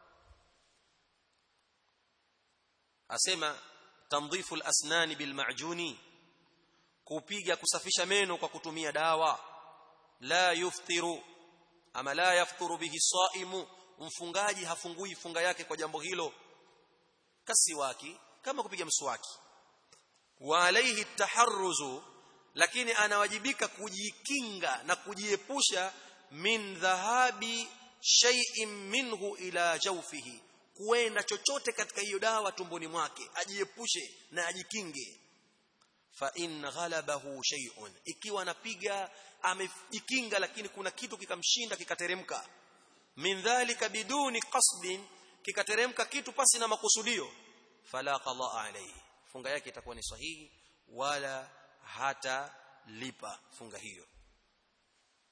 asema tandhifu al-asnan bil ma'juni kupiga kusafisha meno kwa kutumia dawa la yuftiru ama la yafturu bihi saimu mfungaji hafungui funga yake kwa jambo hilo kasiwaki kama kupiga mswaki wa alayhi taharruzu lakini anawajibika kujikinga na kujiepusha min dhahabi shay'in minhu ila jawfihi kuenda chochote katika hiyo dawa tumboni mwake ajiepushe na ajikinge fa in ghalabahu shay'un ikiwa anapiga amejikinga lakini kuna kitu kikamshinda kikateremka min dhalika biduni qasdin kikateremka kitu pasi na makusudio fala qada alayhi funga yake itakuwa ni sahihi wala hata lipa funga hiyo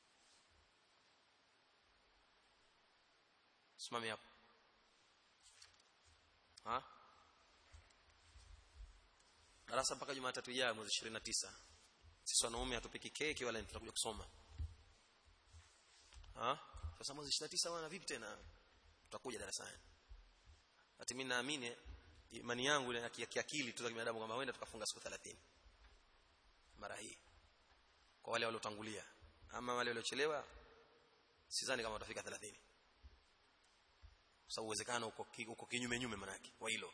simami hapo ha darasa mpaka Jumatatu ijayo mwezi 29 sisi wanaume hatupiki keki wala tutakuja kusoma ha sasa mwezi 29 wana vipi tena tutakuja darasani ati mimi naamini imani yangu ya kiakili tu za binadamu kwamba wenda tukafunga siku 30 mara hii kwa wale waliotangulia ama wale waliochelewa sidhani kama watafika 30 kwa sababu uwezekano uko uko kinyume nyume manake wa hilo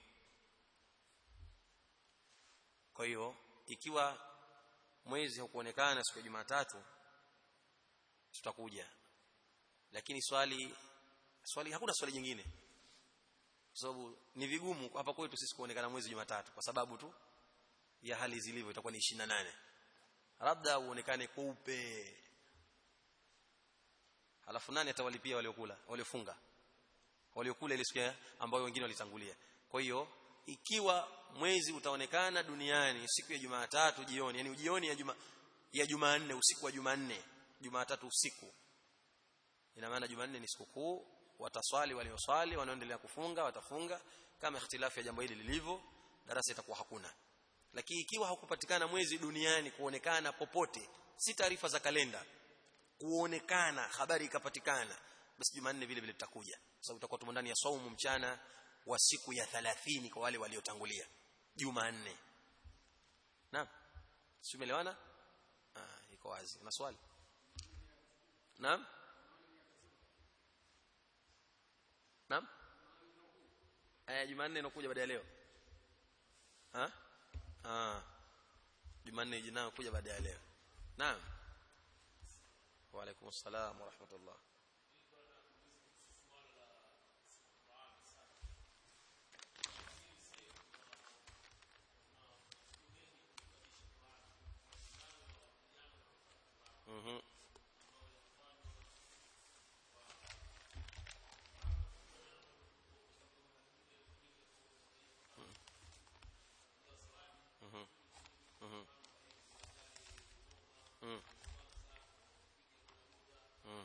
kwa hiyo ikiwa mwezi hukuonekana siku ya Jumatatu tutakuja lakini swali swali hakuna swali jingine kwa sababu ni vigumu hapa kwetu sisi kuonekana mwezi Jumatatu kwa sababu tu ya hali zilivyo itakuwa ni 28 labda uonekane kweupe halafu nani atawalipia waliokula waliofunga waliokula ile siku ambayo wengine walitangulia kwa hiyo ikiwa mwezi utaonekana duniani siku ya Jumatatu jioni yani jioni ya juma ya Jumanne usiku wa Jumanne Jumatatu usiku ina maana Jumanne ni sikukuu wataswali walioswali wanaoendelea kufunga watafunga kama ikhtilafu ya jambo hili lilivyo darasa itakuwa hakuna lakini ikiwa hakupatikana mwezi duniani kuonekana popote si taarifa za kalenda kuonekana habari ikapatikana basi Jumanne vile vile tutakuja sababu tutakuwa tumo ndani ya saumu mchana wa siku ya 30 kwa wale waliotangulia Jumanne naam si umeelewana ah iko wazi una swali naam naam aya Jumanne inakuja baada ya leo ha ah Jumanne ijayo kuja baada ya leo naam wa alaikum assalam wa rahmatullah Mhm. Mhm. Mhm. Mhm. Mhm.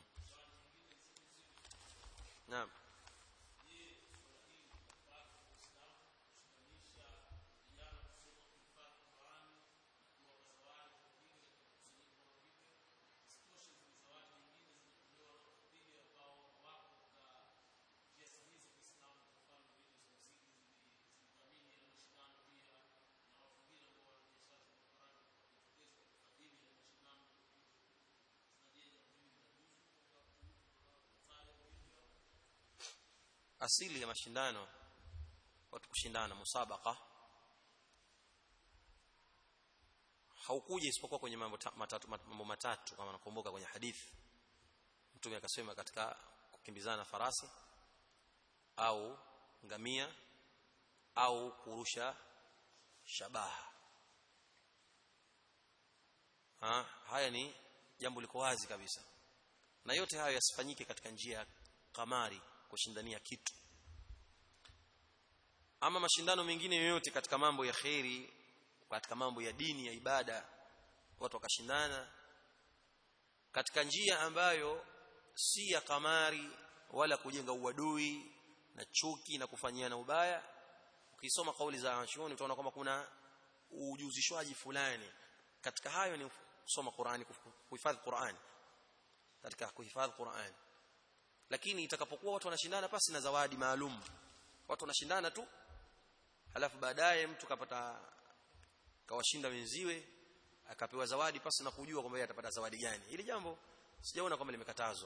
Naam. asili ya mashindano watu kushindana musabaka haukuja isipokuwa kwenye mambo ta- matatu mambo matatu kama nakumbuka kwenye hadithi mtume akasema katika kukimbizana farasi au ngamia au kurusha shabaha ha, haya ni jambo liko wazi kabisa na yote hayo yasifanyike katika njia ya kamari kushindania kitu ama mashindano mengine yoyote katika mambo ya kheri katika mambo ya dini ya ibada watu wakashindana katika njia ambayo si ya kamari wala kujenga uadui na chuki na kufanyiana ubaya ukisoma kauli za wanachuoni utaona kwamba kuna ujuzishwaji fulani katika hayo ni kusoma Qur'ani kuhifadhi Qur'ani katika kuhifadhi Qur'ani lakini itakapokuwa watu wanashindana pasi na zawadi maalum watu wanashindana tu halafu baadaye mtu kapata kawashinda wenziwe akapewa zawadi pasi na kujua kwamba yeye atapata zawadi gani ili jambo sijaona kwamba limekatazwa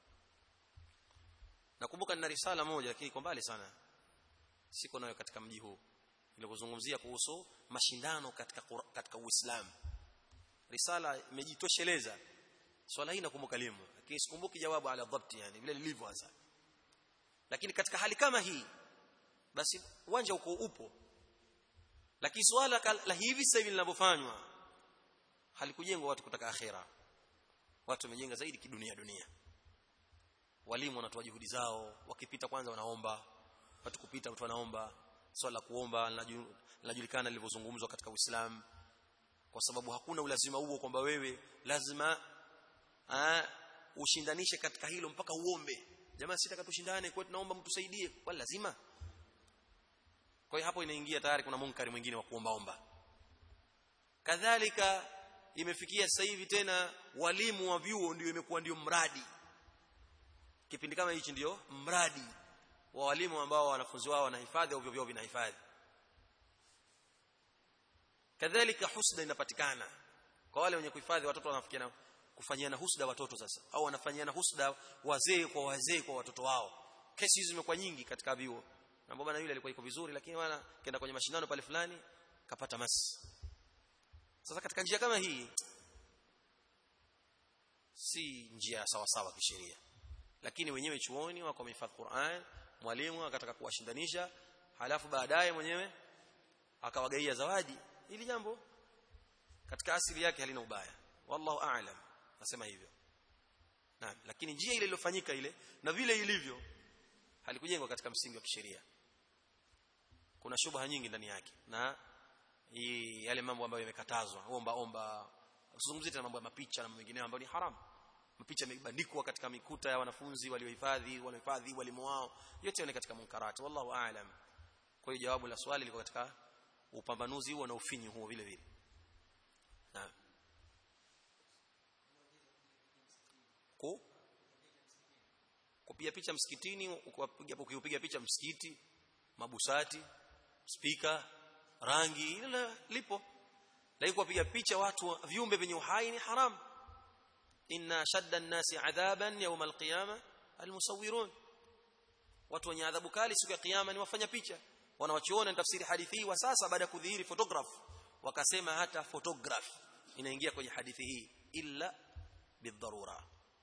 nakumbuka nina risala moja lakini iko mbali sana siko nayo katika mji huu nilipozungumzia kuhusu mashindano katika Qur- katika Uislamu risala imejitosheleza swala hii nakumbuka limo lakini sikumbuki jawabu ala dhabti yani vile lilivyo hasa lakini katika hali kama hii basi uwanja uko upo lakini swala ka- la hivi sasa hivi linavyofanywa halikujengwa watu kutaka akhera watu wamejenga zaidi kidunia dunia walimu wanatoa juhudi zao wakipita kwanza wanaomba watu kupita watu wanaomba swala la kuomba linaju- linajulikana lilivyozungumzwa katika Uislamu kwa sababu hakuna ulazima huo kwamba wewe lazima aa, ushindanishe katika hilo mpaka uombe jamaa sitaka tushindane kwa tunaomba mtusaidie kwa lazima kwa hiyo hapo inaingia tayari kuna munkari mwingine wa kuombaomba kadhalika imefikia sasa hivi tena walimu wa vyuo ndio imekuwa ndio mradi kipindi kama hichi ndio mradi wa walimu ambao wanafunzi wao wanahifadhi au vyuo vinahifadhi kadhalika husda inapatikana kwa wale wenye kuhifadhi watoto wanafikiana kufanyiana husda watoto sasa au wanafanyiana husda wazee kwa wazee kwa watoto wao kesi hizi zimekuwa nyingi katika vyuo na bwana yule alikuwa iko vizuri lakini bwana kenda kwenye mashindano pale fulani kapata masi sasa katika njia kama hii si njia sawa sawa kisheria lakini wenyewe chuoni wako wamehifadhi Qur'an mwalimu akataka kuwashindanisha halafu baadaye mwenyewe akawagaia zawadi ili jambo katika asili yake halina ubaya wallahu a'lam nasema hivyo naam lakini njia ile iliyofanyika ile na vile ilivyo halikujengwa katika msingi wa kisheria kuna shubha nyingi ndani yake na hii yale mambo ambayo yamekatazwa omba omba usizungumzie tena mambo ya mapicha na mengineyo ambayo ni haramu mapicha yamebandikwa katika mikuta ya wanafunzi waliohifadhi wanaohifadhi walimu wao yote ni katika munkarati wallahu aalam kwa hiyo jawabu la swali liko katika upambanuzi huo na ufinyu huo vile vile naam ku kupiga picha msikitini ukipiga ukipiga picha msikiti mabusati spika rangi ile lipo lakini kupiga picha watu viumbe vyenye uhai ni haram inna shadda an-nasi adhaban yawm al-qiyamah al-musawwirun watu wenye adhabu kali siku ya kiyama ni wafanya picha wanawachiona tafsiri hadithi hii wa sasa baada ya kudhihiri photograph wakasema hata photograph inaingia kwenye hadithi hii illa bidharura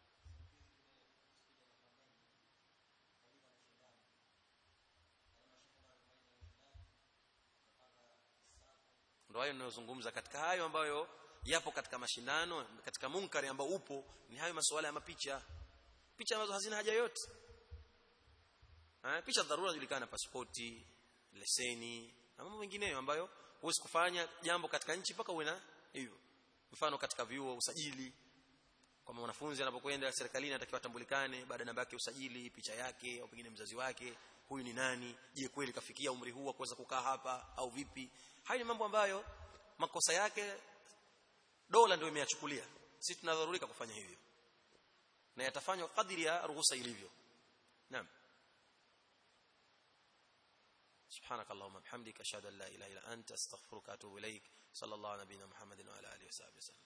ndio hayo ninayozungumza katika hayo ambayo yapo katika mashindano katika munkari ambao upo ni hayo masuala ya mapicha picha ambazo hazina haja yote ha, picha dharura inajulikana pasipoti leseni na mambo mengineyo ambayo huwezi kufanya jambo katika nchi mpaka uwe na hivyo mfano katika vyuo usajili kwa mwanafunzi anapokwenda serikalini anatakiwa atambulikane baada ya namba yake usajili picha yake au pengine mzazi wake huyu ni nani je kweli kafikia umri huu wa kuweza kukaa hapa au vipi hayo ni mambo ambayo makosa yake dola ndio imeyachukulia sisi tunadharurika kufanya hivyo na yatafanywa kadiri ya ruhusa ilivyo naam سبحانك اللهم وبحمدك اشهد ان لا اله الا انت استغفرك واتوب اليك صلى الله على نبينا محمد وعلى اله وصحبه وسلم